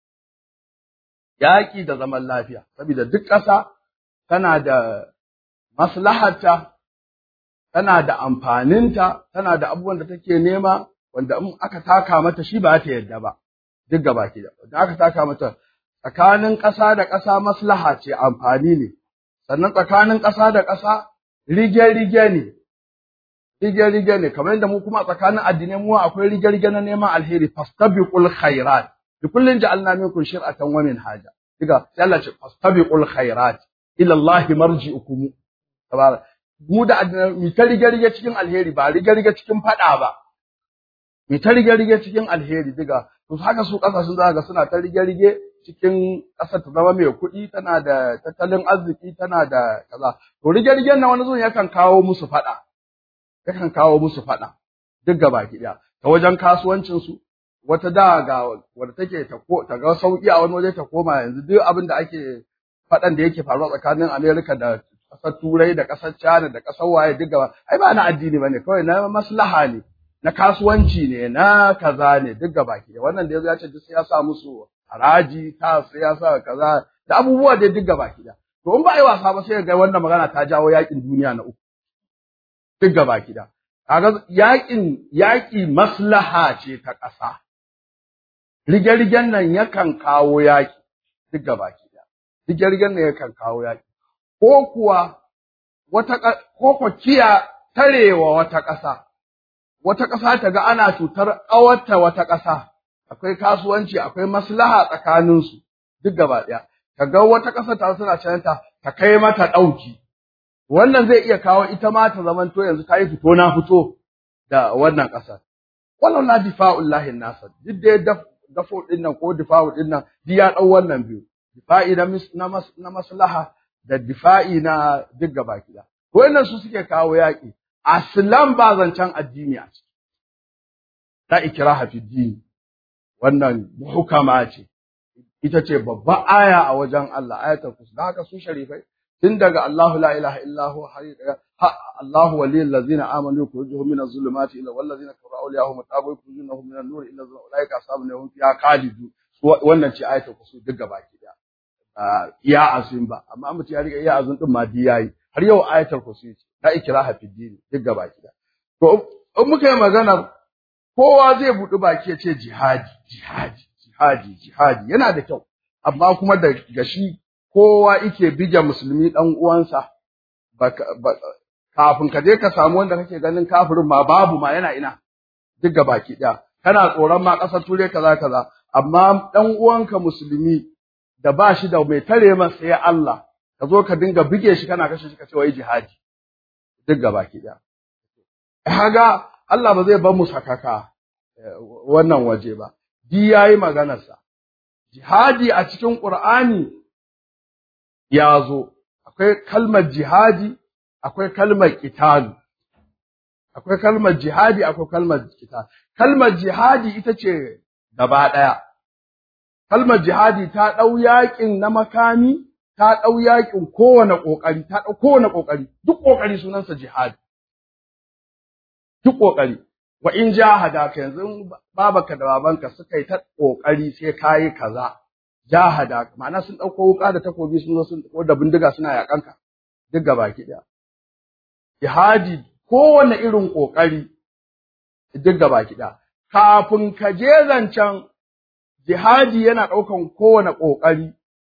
Yaƙi da zaman lafiya, saboda duk ƙasa tana da maslaharta, tana da amfaninta, tana da abubuwan da take nema, wanda in aka taka mata shi ba ta yadda ba, duk gaba ke da. Da aka taka mata tsakanin ƙasa da ƙasa maslaha ce amfani ne, sannan tsakanin ƙasa da ƙasa rige-rige ne, rige-rige ne kamar yadda mu kuma tsakanin addinai mu akwai rige-rige na neman alheri fastabiqul khairat bi kullin ja'alna minkum shir'atan wa minhaja diga sai Allah ce fastabiqul khairat ila Allah marji'ukum tabarak mu da mi ta rige-rige cikin alheri ba rige-rige cikin fada ba mi ta rige-rige cikin alheri diga to haka su kasashen za ga suna ta rige-rige cikin ƙasar ta zama mai kuɗi tana da tattalin arziki tana da kaza to rige-rigen na wani zuwan yakan kawo musu fada yakan kawo musu faɗa duk gaba ki ɗaya ta wajen kasuwancin su wata da ga wadda take ta ko ta ga sauki a wani waje ta koma yanzu duk abin da ake faɗan da yake faruwa tsakanin Amerika da ƙasar Turai da ƙasar China da ƙasar waye duk gaba ai ba na addini bane kawai na maslaha ne na kasuwanci ne na kaza ne duk gaba ki wannan da yazo ya ce duk sai ya sa musu haraji ta sai ya sa kaza da abubuwa da duk gaba ki to in ba ai wasa ba sai ga wannan magana ta jawo yakin duniya na uku duk gaba gida. Kaga yaƙin yaƙi maslaha ce ta ƙasa. Rige-rigen nan yakan kawo yaƙi duk gaba gida. Rige-rigen nan yakan kawo yaƙi. Ko kuwa wata ko ko kiya tarewa wata ƙasa. Wata ƙasa ta ga ana cutar ƙawarta wata ƙasa. Akwai kasuwanci, akwai maslaha tsakaninsu duk gaba ɗaya. Ka ga wata ƙasa ta suna cananta ta kai mata ɗauki. wannan zai iya kawo ita ma ta zamanto yanzu ta yi fito na fito da wannan ƙasar walau la difa'ullahi nasa duk da dafo din nan ko difa'u din nan duk ya dau wannan biyu difa'i na maslaha da difa'i na duk gaba kida wannan su suke kawo yaƙi aslan ba zancen addini a ciki ta ikraha fi dini wannan hukama ce ita ce babban aya a wajen Allah ayatul kursi da haka su sharifai tun daga Allahu la ilaha illa hu Allahu waliyul ladzina amanu yukhrijuhum minaz zulumati ila wal ladzina kafaru awliyahum tabu yukhrijunahum minan nur ila ulaika ashabun hum fiha khalidu wannan ce ayatul kursi duk gaba ki da iya azun ba amma mutum ya riga iya azun din ma di yayi har yau ayatul kursi ce ta ikraha fi dini duk gaba ki da to in muka yi magana kowa zai buɗi baki ya ce jihadi jihadi jihadi jihadi yana da kyau amma kuma da gashi kowa yake bige musulmi dan uwansa kafin ka je ka samu wanda kake ganin kafirin ma babu ma yana ina duk ga baki ɗaya kana tsoron ma ƙasar turai kaza kaza amma dan uwanka musulmi da ba shi da mai tare masa sai Allah ka zo ka dinga bige shi kana kashe shi ka ce wai jihadi duk ga baki ɗaya kaga Allah ba zai bar mu sakaka wannan waje ba di yayi maganarsa jihadi a cikin Qur'ani ya zo akwai kalmar jihadi akwai kalmar qitalu akwai kalmar jihadi akwai kalmar qital kalmar jihadi ita ce gaba daya kalmar jihadi ta dau yakin na makami ta dau yakin kowane kokari ta dau kowane kokari duk kokari sunansa jihadi duk kokari wa in jahadaka yanzu babaka da babanka suka yi ta kokari sai kayi kaza jahada ma'ana sun dauko wuka da takobi sun zo sun ko da bindiga suna yakanka duk gabaki daya jihadi kowanne irin kokari duk gabaki daya kafin ka je zancen jihadi yana daukan kowane kokari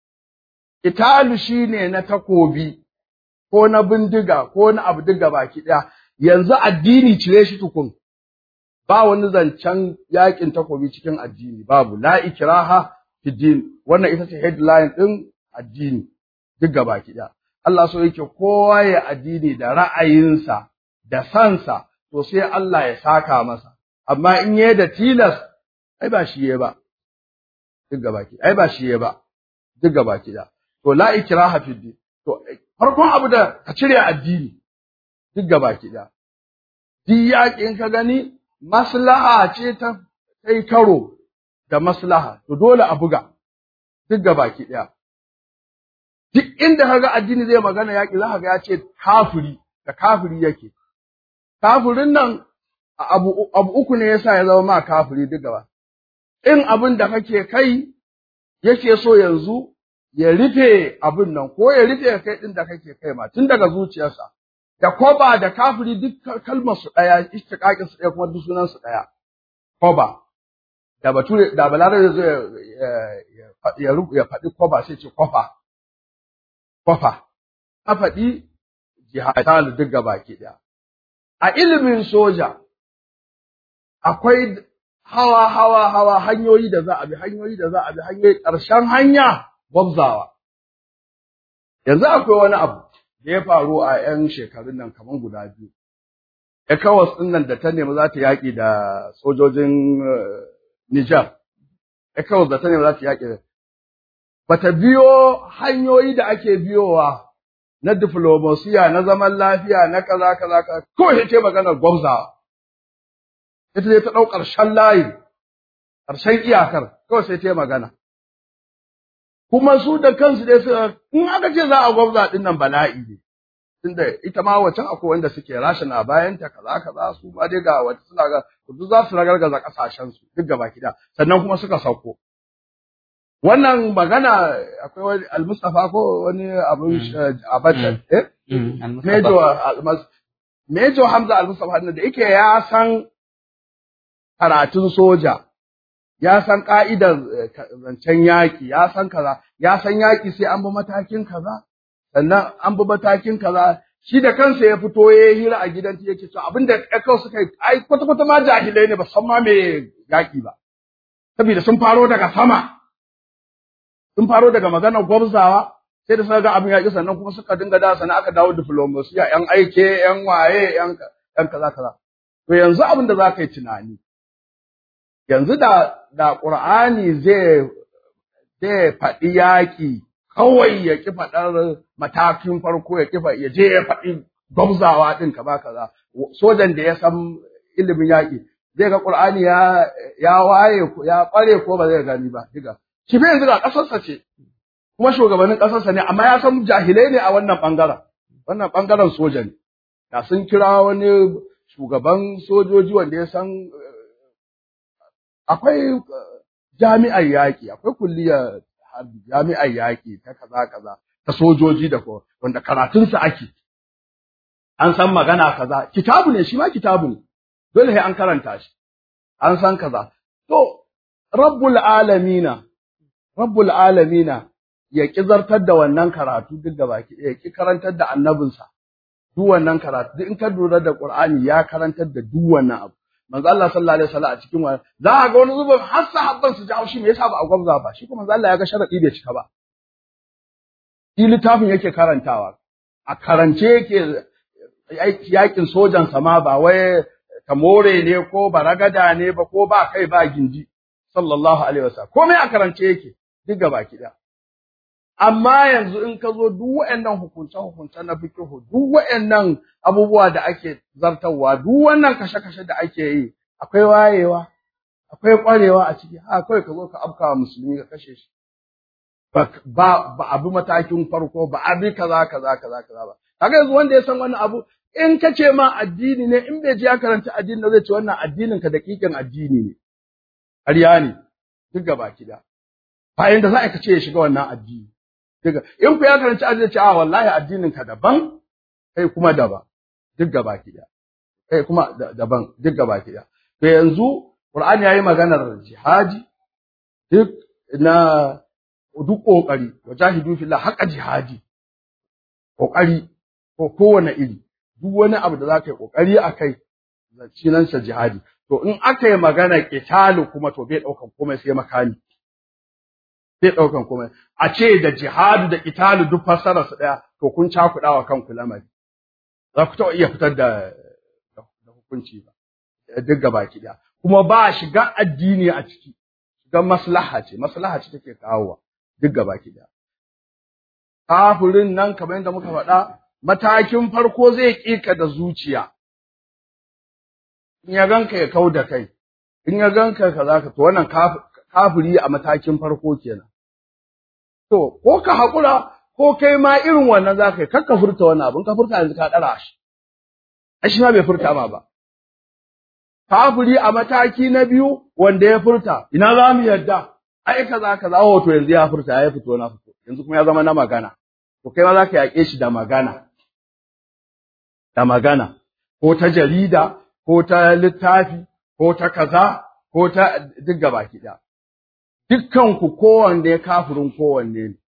italu shine na takobi ko na bindiga ko na abu duk gabaki daya yanzu addini cire shi tukun ba wani zancen yakin takobi cikin addini babu la ikraha fi din wannan ita ce headline din addini duk gabaki ɗaya Allah so yake kowa ya addini da ra'ayinsa da sansa to sai Allah ya saka masa amma in yayi da tilas ai ba shi yayi ba duk gabaki ai ba shi yayi ba duk gabaki ɗaya to la ikraha fi din to farkon abu da ka cire addini duk gabaki ɗaya duk yaƙin ka gani maslaha ce ta kai karo da maslaha to dole a buga duk gabaki ɗaya duk inda kaga addini zai magana yaƙi za ka ga ya ce kafiri da kafiri yake kafirin nan abu, abu uku ne yasa ya zama ma kafiri duk gaba in abin da kake kai yake so yanzu ya rufe abin nan ko ya rufe kai din da kake kai ma tun daga zuciyarsa da koba da kafiri duk kalmar su ɗaya istiqaqin su ɗaya kuma duk sunan su ɗaya koba da bature da balarabe zai ya ya faɗi koba sai ce kofa kofa a faɗi jihadal duk gabaki ɗaya a ilimin soja akwai hawa hawa hawa hanyoyi da za a bi hanyoyi da za a bi hanyoyi ƙarshen hanya gwabzawa yanzu akwai wani abu da ya faru a 'yan shekarun nan kamar guda biyu. ECOWAS ɗin nan da ta nemi za ta yaƙi da sojojin Nijar, ECOWAS da ta nemi za ta yaƙi da ba ta biyo hanyoyi da ake biyowa na diflomasiya, na zaman lafiya, na kaza kaza kaza, kawai ce maganar gwamzawa. Ita ne ta ɗau ƙarshen layi, ƙarshen iyakar, kawai sai ta yi magana. kuma su da kansu dai suka in aka ce za a gwabza din nan bala'i ne tunda ita ma wacan akwai wanda suke rashin a bayan ta kaza kaza su ma dai ga wata suna ga duk za su ragargaza kasashen su duk gaba kida sannan kuma suka sauko wannan magana akwai wani al-Mustafa ko wani abun abadan eh Mejo Mejo Hamza al-Mustafa da yake ya san karatun soja ya san ka'idar zancen yaƙi, ya san kaza, ya san yaƙi sai an bi matakin kaza, sannan an bi matakin kaza, shi da kansa ya fito ya yi hira a gidan ta yake cewa abin da kawai suka yi, ai kwata-kwata ma jahilai ne ba san ma me yaƙi ba. Saboda sun faro daga sama, sun faro daga maganar gwabzawa, sai da suka ga abin yaƙi sannan kuma suka dinga da sannan aka dawo diflomasiya, ‘yan aike, ‘yan waye, ‘yan kaza kaza. to yanzu abin da za ka yi tunani yanzu da da Qur'ani zai zai faɗi yaƙi kawai ya ƙi faɗar matakin farko ya ƙi ya je ya faɗi gwamzawa ɗin ka ba kaza sojan da ya san ilimin yaƙi zai ga Qur'ani ya ya waye ya ƙware ko ba zai gani ba diga shi fa yanzu ga ƙasarsa ce kuma shugabannin ƙasarsa ne amma ya san jahilai ne a wannan ɓangaren wannan ɓangaren soja ne da sun kira wani shugaban sojoji wanda ya san akwai jami'ar yaƙi akwai kulliyar jami'ar yaƙi ta kaza kaza ta sojoji da ko wanda karatunsa ake an san magana kaza kitabu ne shi ma kitabu ne dole sai an karanta shi an san kaza to rabbul alamina rabbul alamina ya ki zartar da wannan karatu duk da baki ya ki karantar da annabinsa duk wannan karatu duk in ka lura da qur'ani ya karantar da duk wannan abu manzo Allah sallallahu alaihi wasallam a cikin wani za a ga wani zubin har sahabban su ji haushi me yasa ba a gwamza ba shi kuma manzo Allah ya ga sharadi bai cika ba shi littafin yake karantawa a karance yake yakin sojan sama ba wai ka more ne ko baragada ne ba ko ba kai ba gindi sallallahu alaihi wasallam komai a karance yake duk gaba ki amma yanzu in ka zo duk waɗannan hukunce-hukunce na fikihu duk waɗannan abubuwa da ake zartarwa duk wannan kashe-kashe da ake yi akwai wayewa akwai ƙwarewa a ciki ha kawai ka zo ka afka wa musulmi ka kashe shi ba ba abu matakin farko ba abi kaza kaza kaza kaza ba kaga yanzu wanda ya san wannan abu in ka ce ma addini ne in bai je ya karanta addini ne zai ce wannan addinin ka dakikin addini ne ƙarya ne duk gaba kida bayan da za a ce ya shiga wannan addini Diga, in ku ya karanci addini ce, a wallahi addinin ka daban, kai kuma daban, duk gaba ki Kai kuma daban, duk gaba ki To yanzu, Qur'ani yayi maganar jihadi, duk na duk ƙoƙari, wa jahidu fillah haƙa jihadi, ƙoƙari ko kowane iri, duk wani abu da za ka yi ƙoƙari a kai, zancinansa jihadi. To in aka yi magana ƙitalu kuma to bai ɗaukan komai sai makami. zai ɗaukan komai a ce da jihadu da italu duk fassarar su ɗaya to kun cakuɗa wa kanku lamari za ku taɓa iya fitar da da hukunci ba duk gaba ki ɗaya kuma ba shiga addini a ciki shiga maslaha ce maslaha ce take kawowa duk gaba ki ɗaya kafirin nan kamar yadda muka faɗa matakin farko zai ƙika da zuciya in ya ganka ya kau da kai in ya ganka kaza ka to wannan kafiri a matakin farko kenan To, ko ka haƙura, ko kai ma irin wannan za ka yi, kar ka furta wannan abin, ka furta yanzu ka ɗara shi. A shi ma bai furta ma ba. Kafiri a mataki na biyu wanda ya furta, ina za mu yadda, ai kaza kaza, wato yanzu ya furta, ya fito na fito, yanzu kuma ya zama na magana. To kai ma za ka yaƙe shi da magana. Da magana, ko ta jarida, ko ta littafi, ko ta kaza, ko ta duk gaba ki ɗaya. dukkanku kowanne ya kafirin kowanne ne.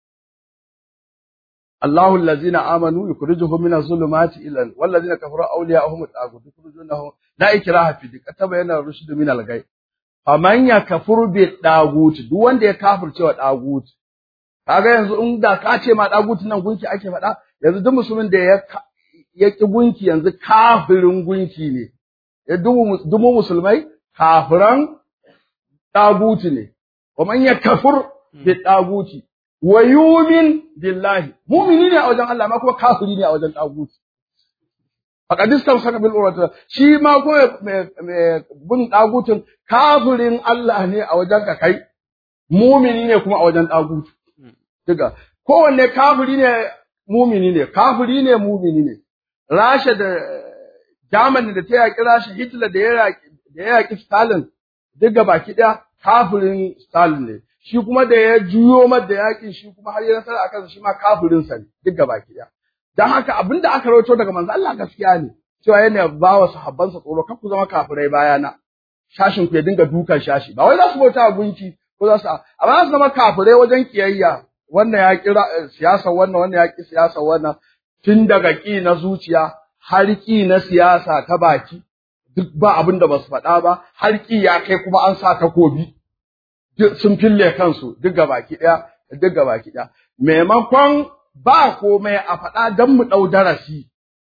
Allahu allazina amanu yukhrijuhum min az-zulumati ila wallazina kafaru awliya'uhum at-taghut yukhrijunahum la ikraha fi dik tabayyana rushd min al-ghay faman yakfur bi tagut duk wanda ya kafirce wa tagut kaga yanzu in da ka ce ma tagut nan gunki ake faɗa yanzu duk musulmin da ya ya ki gunki yanzu kafirin gunki ne ya dumu musulmai kafiran tagut ne ومن يكفر بالطاغوت ويؤمن بالله مؤمنين ne a wajen Allah ma kuma kafiri ne a wajen tagut faqad istamsaka bil urwati shi ma ko mai bin tagutin kafirin Allah ne a wajen ka kai mumini ne kuma a wajen tagut diga kowanne kafiri ne mumini ne kafiri ne mumini ne Rasha da Germany da ta yaƙi Rasha Hitler da ya yaƙi da ya yaƙi Stalin diga baki ɗaya kafirin Stalin ne, shi kuma da ya juyo da yakin shi kuma har ya nasara a kansa shi ma kafirin sa ne duk gaba ɗaya. Don haka abin da aka rawaito daga manzo Allah gaskiya ne, cewa yana ba wa sahabbansa tsoro kar ku zama kafirai bayana. Shashin ku ya dinga dukan shashi, ba wai za su bauta gunki ko za su amma za su zama kafirai wajen kiyayya wannan ya kira siyasa wannan wannan ya ki siyasa wannan tun daga ƙi na zuciya har ƙi na siyasa ta baki duk ba abin da ba su faɗa ba har ƙi ya kai kuma an sa takobi sun fille kansu duk baki ɗaya duk baki ɗaya maimakon ba komai a faɗa don mu ɗau darasi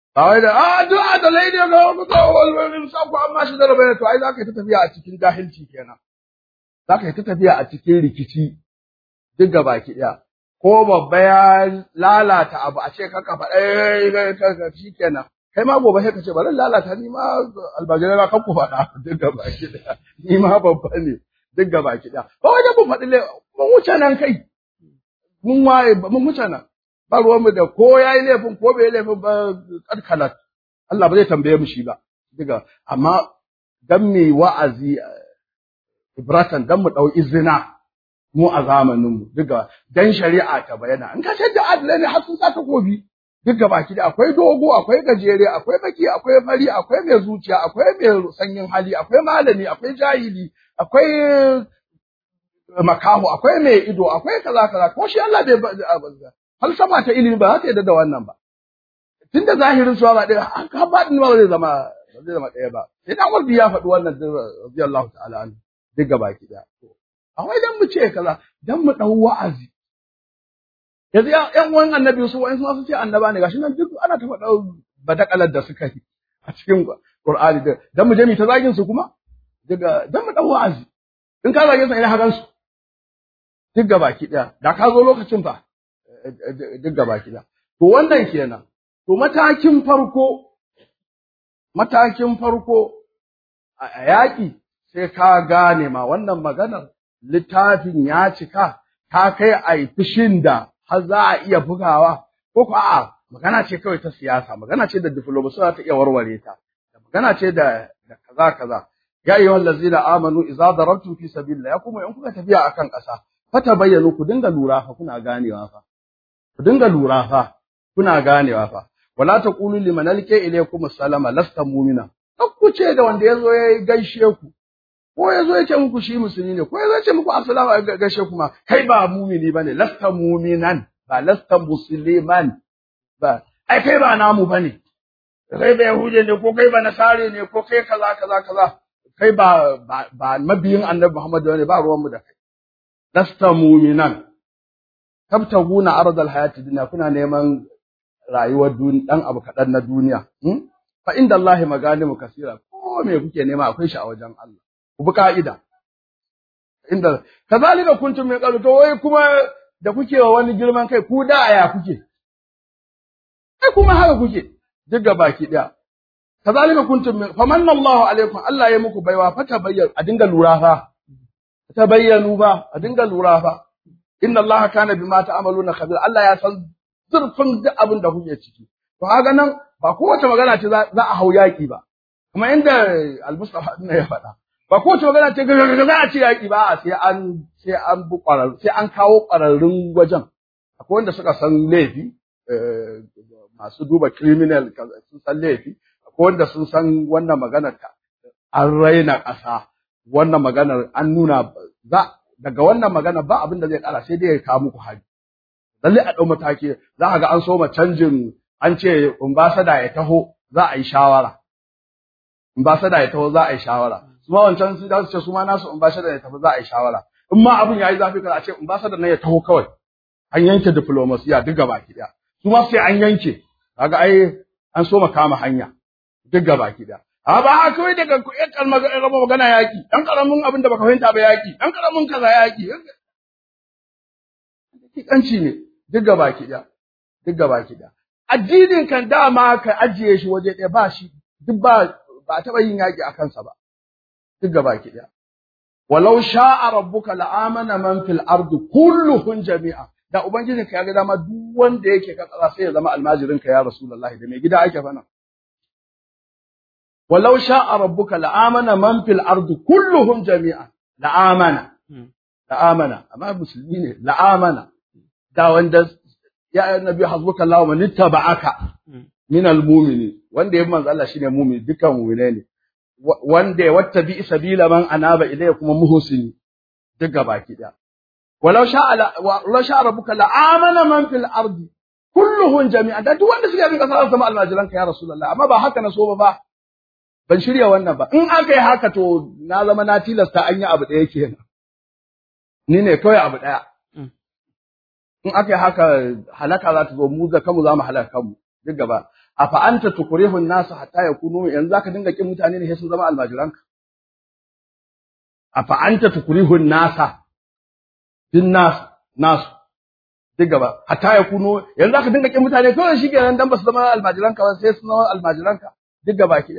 ba wai da a duk adalai ne ga ku ga wani sa ku amma shi da rabai to ai zaka yi ta tafiya a cikin jahilci kenan zaka yi ta tafiya a cikin rikici duk gaba ki daya ko babba ya lalata abu a ce kaka faɗa shi kenan kai ma gobe sai ka ce bari lalata ni ma albajirai na kan ku faɗa duk gaba ki daya ni ma babba ne duk gaba ki daya ba wajen mu faɗi mun wuce nan kai mun waye mun wuce nan ba ruwanmu da ko ya yi laifin ko bai yi laifin ba kadkalat Allah ba zai tambaye mu shi ba diga amma dan me wa'azi ibratan dan mu dau izina mu a zamanin mu diga dan shari'a ta bayana in ka da adalai ne har sun sa takobi diga baki da akwai dogo akwai gajere akwai baki akwai fari akwai mai zuciya akwai mai sanyin hali akwai malami akwai jahili akwai makaho akwai mai ido akwai kaza kaza ko shi Allah bai falsafa ta ilimi ba za ta yadda da wannan ba tunda zahirin su ba ɗaya haka ba ba zai zama ba zai zama ɗaya ba sai dan wardi ya faɗi wannan radiyallahu ta'ala an duk gaba ki da amma idan mu ce kaza dan mu dau wa'azi yanzu yan uwan annabi su wa'in su ce annaba ne gashi nan duk ana ta faɗa badakalar da suka yi a cikin Qur'ani dan mu je mu ta zagin su kuma daga dan mu dau wa'azi in ka zage su ina hagan su duk gaba ki da da ka zo lokacin fa duk gaba kida. To wannan kenan. To matakin farko, matakin farko a yaƙi sai ka gane ma wannan maganar littafin ya cika, ta kai a yi fushin da har za a iya bugawa, ko ko a'a magana ce kawai ta siyasa, magana ce da diflomasi za ta iya warware ta, magana ce da kaza kaza. Ya yi wallazi da amanu iza darabtum fi sabilillah ya kuma in kuka tafiya akan ƙasa fata bayyanu ku dinga lura fa kuna ganewa fa ku dinga lura fa kuna ganewa fa wala taqulu liman alqa ilaykum assalama lasta mu'mina ku ce da wanda yazo ya gaishe ku ko yazo ya ce muku shi musulmi ne ko yazo ya ce muku assalamu alaikum gaishe kuma kai ba mu'mini bane lasta mu'minan ba lasta musliman ba ai kai ba namu bane kai ba yahudi ne ko kai ba nasare ne ko kai kaza kaza kaza kai ba ba mabiyin annabi Muhammad ne ba ruwan mu da kai lasta mu'minan tabtaguna ardal hayati dunya kuna neman rayuwar duniya dan abu kadan na duniya fa inda Allah maganimu kasira ko me kuke nema akwai shi a wajen Allah ku bi ka'ida inda kazalika kuntum min qablu to wai kuma da kuke wa wani girman kai ku da aya kuke ai kuma haka kuke duk ga baki daya kazalika kuntum min famanna Allahu alaikum Allah ya muku baiwa fa tabayyan a dinga lura fa tabayyanu ba a dinga lura fa inna Allah kana bima ta'maluna khabir Allah ya san zurfin duk abin da kuke ciki to haka nan ba kowace magana ce za a hau yaki ba kuma inda al-Mustafa ne ya faɗa ba kowace magana ce za a ce yaki ba sai an sai an bu sai an kawo ƙwararrun wajen akwai wanda suka san laifi masu duba criminal sun san laifi akwai wanda sun san wannan maganar ka an raina ƙasa wannan maganar an nuna za daga wannan magana ba abin da zai kara sai dai ya kawo muku hari lalle a ɗau mataki za ka ga an soma canjin an ce ambasada ya taho za a yi shawara ambasada ya taho za a yi shawara su ma wancan su za su ce su ma nasu ambasada ya tafi za a yi shawara in ma abin yayi zafi kada a ce ambasada nan ya taho kawai an yanke diplomasiya duk gaba ki daya su ma sai an yanke kaga ai an soma kama hanya duk gaba ki daya a ba kawai daga ƴan kalmar magana yaƙi ɗan ƙaramin abin da baka fahimta ba yaƙi ɗan ƙaramin kaza yaƙi hakikanci ne duk gaba ki ɗaya duk gaba ki ɗaya addinin kan dama ka ajiye shi waje ɗaya ba shi duk ba ba a taɓa yin yaƙi a kansa ba duk gaba ki ɗaya walau sha'a rabbuka la'amana man fil ardi kulluhum jami'a da ubangijinka ya ga dama duk wanda yake ka tsara sai ya zama almajirinka ya rasulullahi da mai gida ake fana ولو شاء ربك لآمن من في الأرض كلهم جميعا لآمن لآمن أما مسلمين لآمن دا وند يا النبي حسبك الله ومن اتبعك من المؤمنين وند يبقى من الله شيء مؤمن دكان مؤمنين وند واتبع سبيل من أناب إليه كما محسن دك باكي دا ولو شاء ولو شاء ربك لآمن من في الأرض كلهم جميعا da duk wanda suke bin kasar sama almajiranka ya rasulullah amma ba haka na so ba ban shirya wannan ba in aka yi haka to na zama na tilasta an yi abu ɗaya kenan ni ne kawai abu ɗaya in aka yi haka halaka za ta zo mu da kanmu za mu halaka kanmu duk gaba afa anta tukrihun nasu hatta yakunu yanzu zaka dinga kin mutane ne sai sun zama almajiranka afa anta tukrihun nasa din nas nasu duk gaba hatta yakunu yanzu zaka dinga kin mutane kawai shikenan dan basu zama almajiranka ba sai sun zama almajiranka duk gaba ki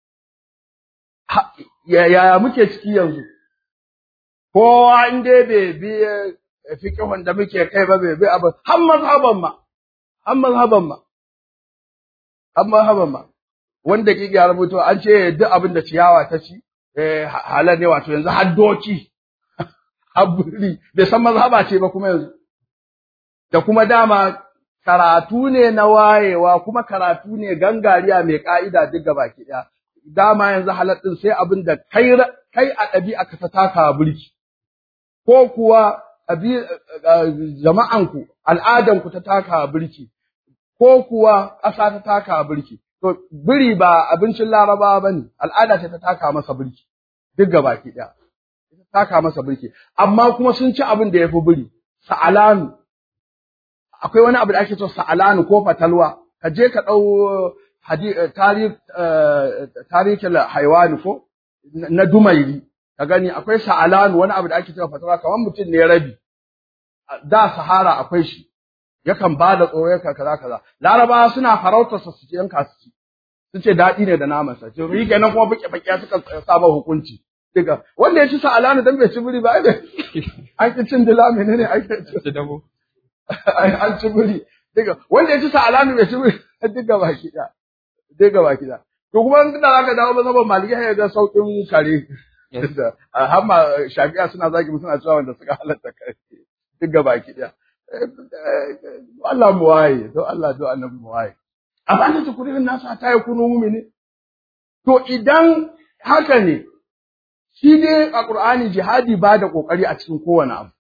ya ya muke ciki yanzu kowa in dai bai bi fiqhun da muke kai ba bai bi abu har mazhaban ma har mazhaban ma har mazhaban ma wanda ke ya rubuto an ce duk abin da ciyawa ta ci eh halal ne wato yanzu har doki haburi bai san mazhaba ce ba kuma yanzu da kuma dama karatu ne na wayewa kuma karatu ne gangariya mai ka'ida duk gaba ki daya dama yanzu halal din sai abin da kai kai a ɗabi'a ka ta taka burki ko kuwa jama'anku al'adanku ta taka birki ko kuwa ƙasa ta taka birki to biri ba abincin laraba ba ne al'ada ce ta taka masa birki duk gabaki ɗaya ta taka masa birki amma kuma sun ci abin da ya fi biri sa'alanu akwai wani abu da ake so sa'alanu ko fatalwa ka je ka ɗau tarihin haiwani ko na dumairi ka gani akwai sa'alanu wani abu da ake cewa fatawa kamar mutum ne rabi da sahara akwai shi yakan ba da tsoro yakan kaza kaza laraba suna farautar su ci yanka su ci su ce daɗi ne da naman sa to yi kenan kuma buke bakiya suka saba hukunci diga wanda ya ci sa'alanu dan bai ci buri ba ai an ki cin dila menene ai ci dabo an ci buri diga wanda ya ci sa'alanu bai ci buri diga baki da diga baki da to kuma in da zaka dawo mazhaban maliki ya ga saukin kare har ma shafi'a suna zagi suna cewa wanda suka halatta kare duk gaba ki daya Allah mu waye don Allah don annabi mu waye amma an ta kurin nasu ta yi kunu mu'mini to idan haka ne shi dai a Qur'ani jihadi ba da kokari a cikin kowane abu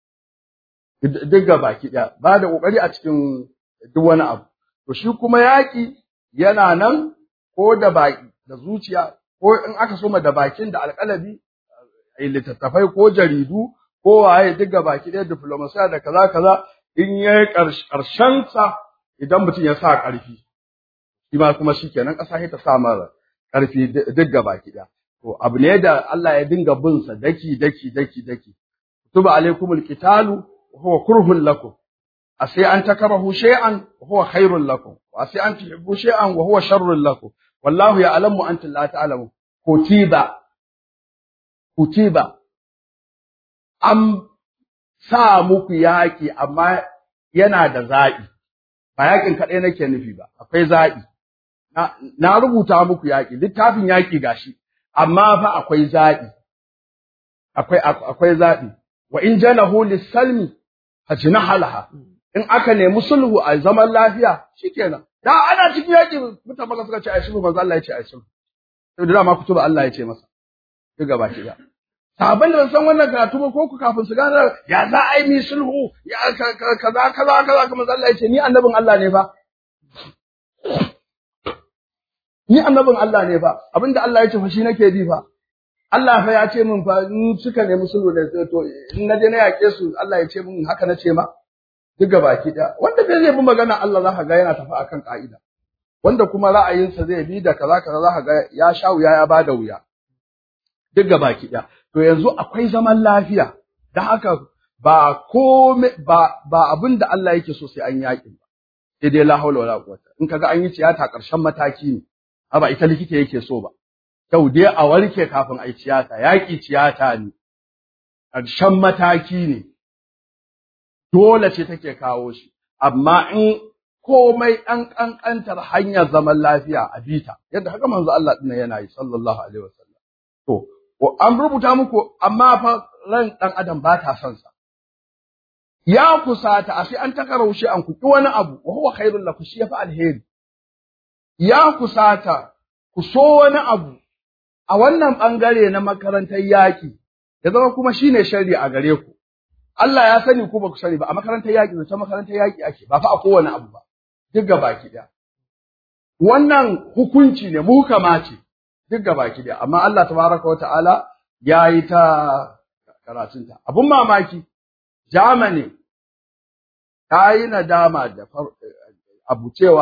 duk gaba ki daya ba da kokari a cikin duk wani abu to shi kuma yaki yana nan ko da baki da zuciya ko in aka soma da bakin da alƙalabi littattafai ko jaridu ko waye duk baki ɗaya diplomasiya da kaza kaza in ya yi ƙarshen sa idan mutum ya sa ƙarfi shi ma kuma shi kenan ƙasa ta sa mara ƙarfi duk baki ɗaya to abu ne da Allah ya dinga bin sa daki daki daki daki tuba alaikumul qitalu huwa kurhun lakum asai an takarahu shay'an huwa khairul lakum wa asai an tuhibbu shay'an wa huwa sharrul lakum wallahu ya'lamu antum la ta'lamun kutiba kutiba an sa muku yaƙi amma yana da zaɓi ba yaƙin kaɗai nake nufi ba akwai zaɓi na, na rubuta muku yaƙi littafin yaƙi gashi amma fa akwai zaɓi akwai akwai zaɓi wa in jalahu lis-salmi fajnaha laha in aka nemi sulhu a zaman lafiya shikenan da ana cikin yaƙi mutan maka suka ce ai sulhu manzo Allah ya ce ai sulhu sai da dama kutuba Allah ya ce masa duk gaba ki da sahabban da san wannan karatu ba ko ku kafin su gane ya za a yi mi sulhu ya kaza kaza kaza kuma Allah ya ce ni annabin Allah ne fa ni annabin Allah ne fa abinda Allah ya ce fa shi nake bi fa Allah fa ya ce min fa in suka nemi sulhu da to in na je na yake su Allah ya ce min haka na ce ma duk baki da wanda bai zai bi magana Allah za ka ga yana tafi akan ka'ida wanda kuma ra'ayinsa zai bi da kaza kaza za ka ga ya sha wuya ya bada wuya duk baki da to yanzu akwai zaman lafiya da haka ba kome ba ba abin da Allah yake so sai an yaƙi ba sai dai la haula wala quwwata in kaga an yi tiyata ƙarshen mataki ne ba ita likita yake so ba kyau dai a warke kafin a yi tiyata yaƙi tiyata ne ƙarshen mataki ne dole ce take kawo shi amma in komai ɗan ƙanƙantar hanyar zaman lafiya a bita yadda haka manzo Allah ɗin yana yi sallallahu alaihi wasallam to an rubuta muku amma fa ran ɗan adam ba ta son sa ya kusata a sai an takaraushe an kuki wani abu wa huwa khairul lakum shi yafi alheri ya kusata ku so wani abu a wannan bangare na makarantar yaki ya zama kuma shine sharri a gare ku Allah ya sani ku ba ku sani ba a makarantar yaki ta makarantar yaki ake ba fa a kowane abu ba duk gabaki daya wannan hukunci ne muhkama ce duk gabaki daya amma Allah tabaraka wa ta'ala yayi ta karatunta abun mamaki Germany ta yi nadama da abu cewa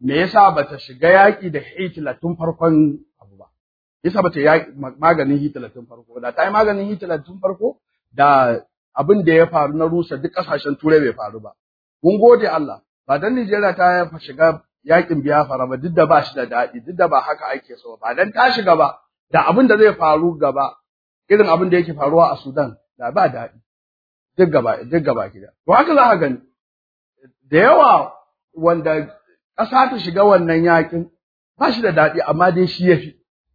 me yasa bata shiga yaki da Hitler tun farkon abu ba yasa bata yaki maganin Hitler tun farko da ta yi maganin Hitler tun farko da abin da ya faru na rusa duk kasashen turai bai faru ba mun gode Allah ba dan Nigeria ta shiga yakin Biafra ba duk da ba shi da daɗi duk da ba haka ake so ba dan ta shiga ba da abin da zai faru gaba irin abin da yake faruwa a Sudan da ba daɗi duk gaba duk gaba gida to haka za ka gani da yawa wanda ƙasa ta shiga wannan yakin ba shi da daɗi amma dai shi yafi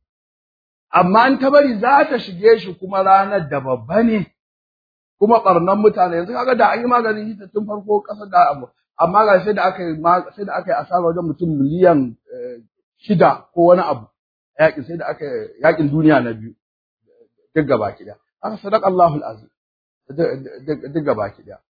amma an ta bari za ta shige shi kuma ranar da babba ne kuma ɓarnan mutane yanzu kaga da an yi maganin hita tun farko ƙasar da abu amma ga sai da aka yi sai da aka yi asara wajen mutum miliyan shida ko wani abu yakin sai da aka yi yakin duniya na biyu duk gaba ki da aka sadaka Allahul azim duk gaba ki da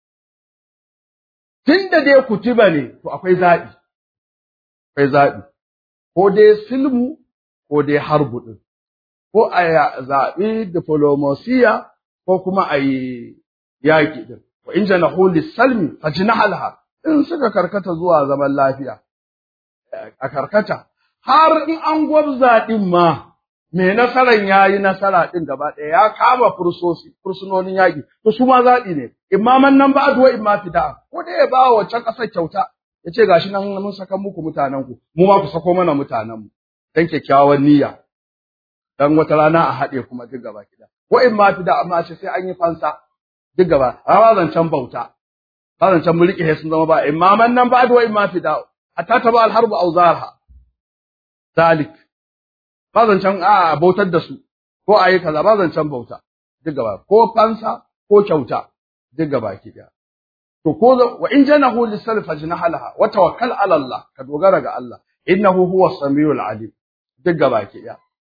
tunda dai kutuba ne to akwai zaɓi akwai zaɓi ko dai silmu ko dai harbu din ko a zaɓi diplomasiya ko kuma a yi yaƙi din wa in janahu lis-salmi fajnahalha in suka karkata zuwa zaman lafiya a karkata har in an gwabza din ma me nasaran yayi nasara din gaba ɗaya ya kama fursosi fursunonin yaƙi to su ma zaɓi ne imaman nan ba addu'a imma fida ko dai ya ba wa can ƙasar kyauta ya ce gashi nan mun saka muku mutanen ku mu ma ku sako mana mutanen mu dan kyakkyawan niyya dan wata rana a haɗe kuma duk gaba kida ko in ma fi da amma ce sai an yi fansa duk gaba a zancen bauta ba zancen mulki sai sun zama ba imaman nan ba da wa imma fi da hatta ta ba alharbu auzarha zalik ba zancen a bautar da su ko a yi kaza ba zancen bauta duk gaba ko fansa ko kyauta duk gaba kida to ko wa in janahu lisalf fajnahalaha wa tawakkal ala Allah ka dogara ga Allah innahu huwa samiul alim duk gaba kida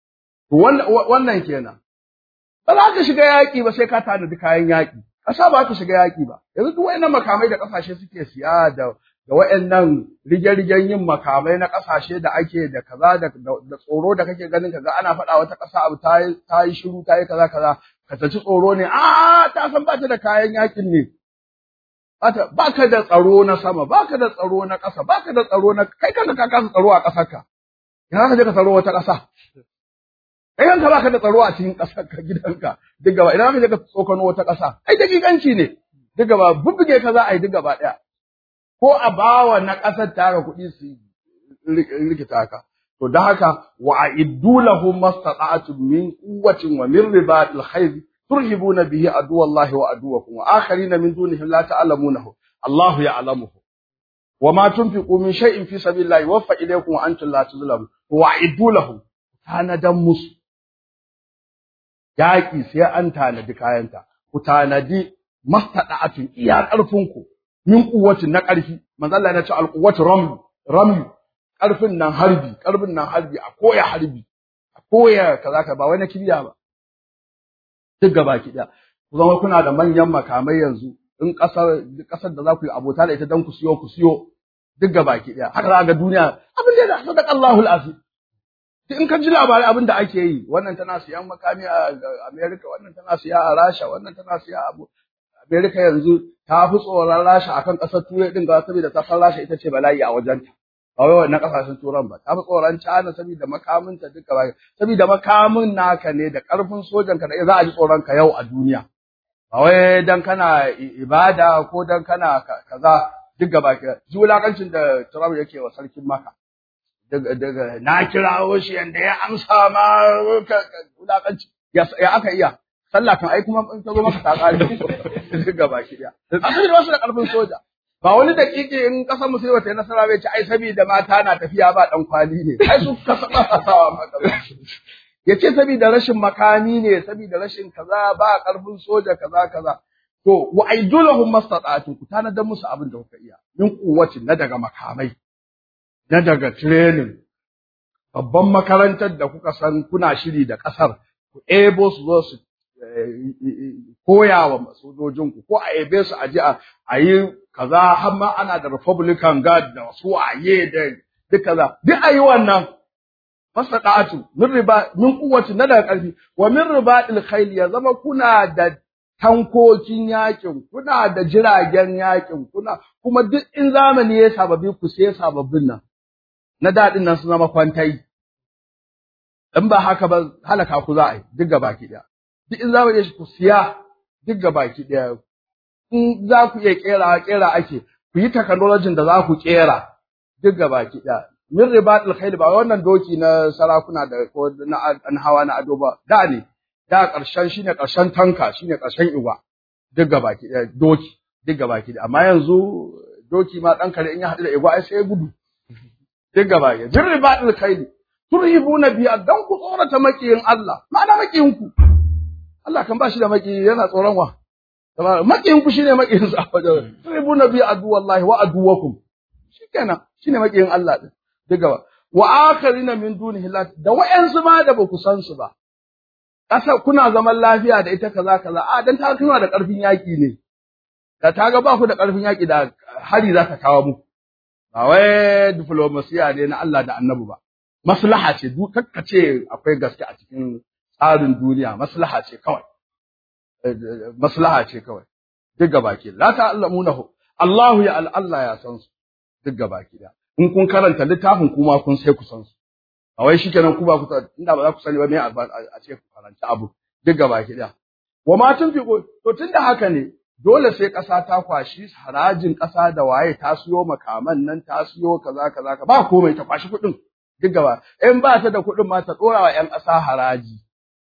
wannan kenan ba za ka shiga yaƙi ba sai ka tanadi kayan yaƙi ƙasa ba ka shiga yaƙi ba yanzu duk wayannan makamai da ƙasashe suke siya da da wayannan rige-rigen yin makamai na ƙasashe da ake da kaza da da tsoro da kake ganin kaga ana faɗa wata ƙasa abu ta yi ta yi shiru ta yi kaza kaza ka taci tsoro ne a ta san ba ta da kayan yaƙin ne ba ka da tsaro na sama ba ka da tsaro na ƙasa ba ka da tsaro na kai kanka ka kasa tsaro a ƙasarka ina ka je ka tsaro wata ƙasa kai kanka baka da tsaro a cikin ƙasar ka gidanka duk gaba idan ka je ka tsokano wata ƙasa ai dakikanci ne duk gaba bubbuge ka za a yi duk gaba ɗaya ko a bawa na ƙasar tara kuɗi su rikita ka to da haka wa a'iddu lahum mastata'tum min quwwatin wa min ribatil khayr turhibuna bihi aduwallahi wa aduwakum wa akharina min dunihim la ta'lamunahu Allahu ya'lamuhu wa ma tunfiqu min shay'in fi sabilillahi waffa ilaykum wa antum la tuzlamun wa a'iddu lahum tanadan musu yaƙi sai an tanadi kayanta, ku tanadi mastaɗa'atun iya ƙarfinku, min kuwatin na ƙarfi, manzala ya ce alƙuwatu ramyu, ramyu, ƙarfin nan harbi, ƙarfin nan harbi, a koya harbi, a koya kaza ka ba wai na kibiya ba. Duk gaba ki ɗaya. Ku zama kuna da manyan makamai yanzu, in ƙasar ƙasar da za ku yi abota da ita don ku siyo ku siyo duk gaba ki ɗaya. Haka za ga duniya abin da ya sadaka Allahul azim. in ka ji labarai abin da ake yi wannan tana siyan makami a America wannan tana siya a Rasha wannan tana siya a America yanzu ta fi tsoron Rasha akan ƙasar Turai din ga saboda ta san Rasha ita ce bala'i a wajenta ba wai wannan ƙasashen Turan ba ta fi tsoron China saboda makaminta duka ba saboda makamin naka ne da ƙarfin sojan ka da za a ji tsoron ka yau a duniya ba wai dan kana ibada ko dan kana kaza duk gaba ji wulakancin da Trump yake wa sarkin Makka daga na kirawo shi yanda ya amsa ma wulakanci ya aka iya sallah kan ai kuma in ta zo maka ta kare daga baki daya asali da wasu da karfin soja ba wani dakiki in kasar musulmi ta yi nasara bai ce ai saboda mata na tafiya ba dan kwali ne ai su kasa sawa maka ya ce saboda rashin makami ne saboda rashin kaza ba karfin soja kaza kaza to wa aidulahum mastata'atu ku tanadar musu abin da kuka iya min kuwacin na daga makamai na daga training babban makarantar da kuka san kuna shiri da ƙasar ku ebo su zo su koya wa sojojinku ko a ebe su aje a yi kaza har ma ana da republican guard da wasu waye da duk kaza duk a yi wannan fasadatu min riba min kuwati na daga ƙarfi wa min ribatil khayl ya zama kuna da tankokin yakin kuna da jiragen yakin kuna kuma duk in zamani ya sababbi ku sai sababbin nan na daɗin nan su zama kwantai in ba haka ba halaka ku za a yi duk gaba ki ɗaya duk in za mu je ku siya duk gaba ki ɗaya in za ku iya kera kera ake ku yi technology da za ku kera duk gaba ki ɗaya min ribatul khayl ba wannan doki na sarakuna da ko na an hawa na ado ba da ne da ƙarshen shine ƙarshen tanka shine ƙarshen igwa duk gaba ki ɗaya doki duk gaba ki ɗaya amma yanzu doki ma ɗan kare in ya haɗu da igwa ai sai ya gudu duk gaba ki min ribatul khayl turhibuna bi dan ku tsorata makiyin Allah ma'ana makiyin ku Allah kan ba shi da maki yana tsoron wa makiyin ku shine makiyin sa wajen turhibuna bi adu wallahi wa aduwakum shikenan shine makiyin Allah din diga wa akharina min dunihi la da wayansu ma da ba ku san su ba kasa kuna zaman lafiya da ita kaza kaza a dan ta kuna da karfin yaki ne da ta ga ba ku da karfin yaki da hari za ta kawo muku ba wai diplomasiya ne na Allah da Annabi ba maslaha ce duk ce akwai gaske a cikin tsarin duniya maslaha ce kawai maslaha ce kawai duk gabaki la ta'lamunahu Allahu ya Allah ya san su duk gabaki da in kun karanta littafin kuma kun sai ku san su a wai shikenan ku ba ku inda ba za ku sani ba me a ce ku karanta abu duk gabaki da wa ma tunfiqu to tunda haka ne dole sai ƙasa ta kwashi harajin ƙasa da waye ta siyo makaman nan ta siyo kaza kaza ba komai ta kwashi kuɗin duk gaba in ba ta da kuɗin ma ta ɗora wa ‘yan ƙasa haraji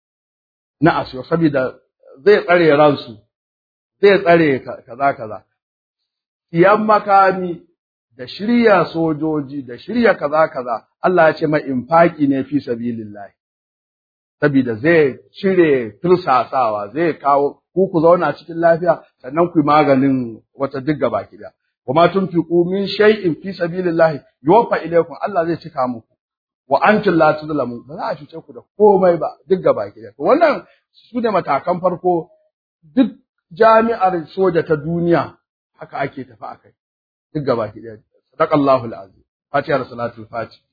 na asiyo saboda zai tsare ransu zai tsare kaza kaza siyan makami da shirya sojoji da shirya kaza kaza Allah ya ce mai infaki ne fi sabilillah saboda zai cire tursasawa zai kawo ku ku zauna cikin lafiya sannan ku yi maganin wata duk gaba kida wa ma tunfiqu min shay'in fi sabilillah yuwaffa ilaykum Allah zai cika muku wa antum la tuzlamun ba za a cuce ku da komai ba duk gaba ki da wannan su ne matakan farko duk jami'ar soja ta duniya haka ake tafi akai duk gaba ki da sadaqallahu alazim fatiha salatul fati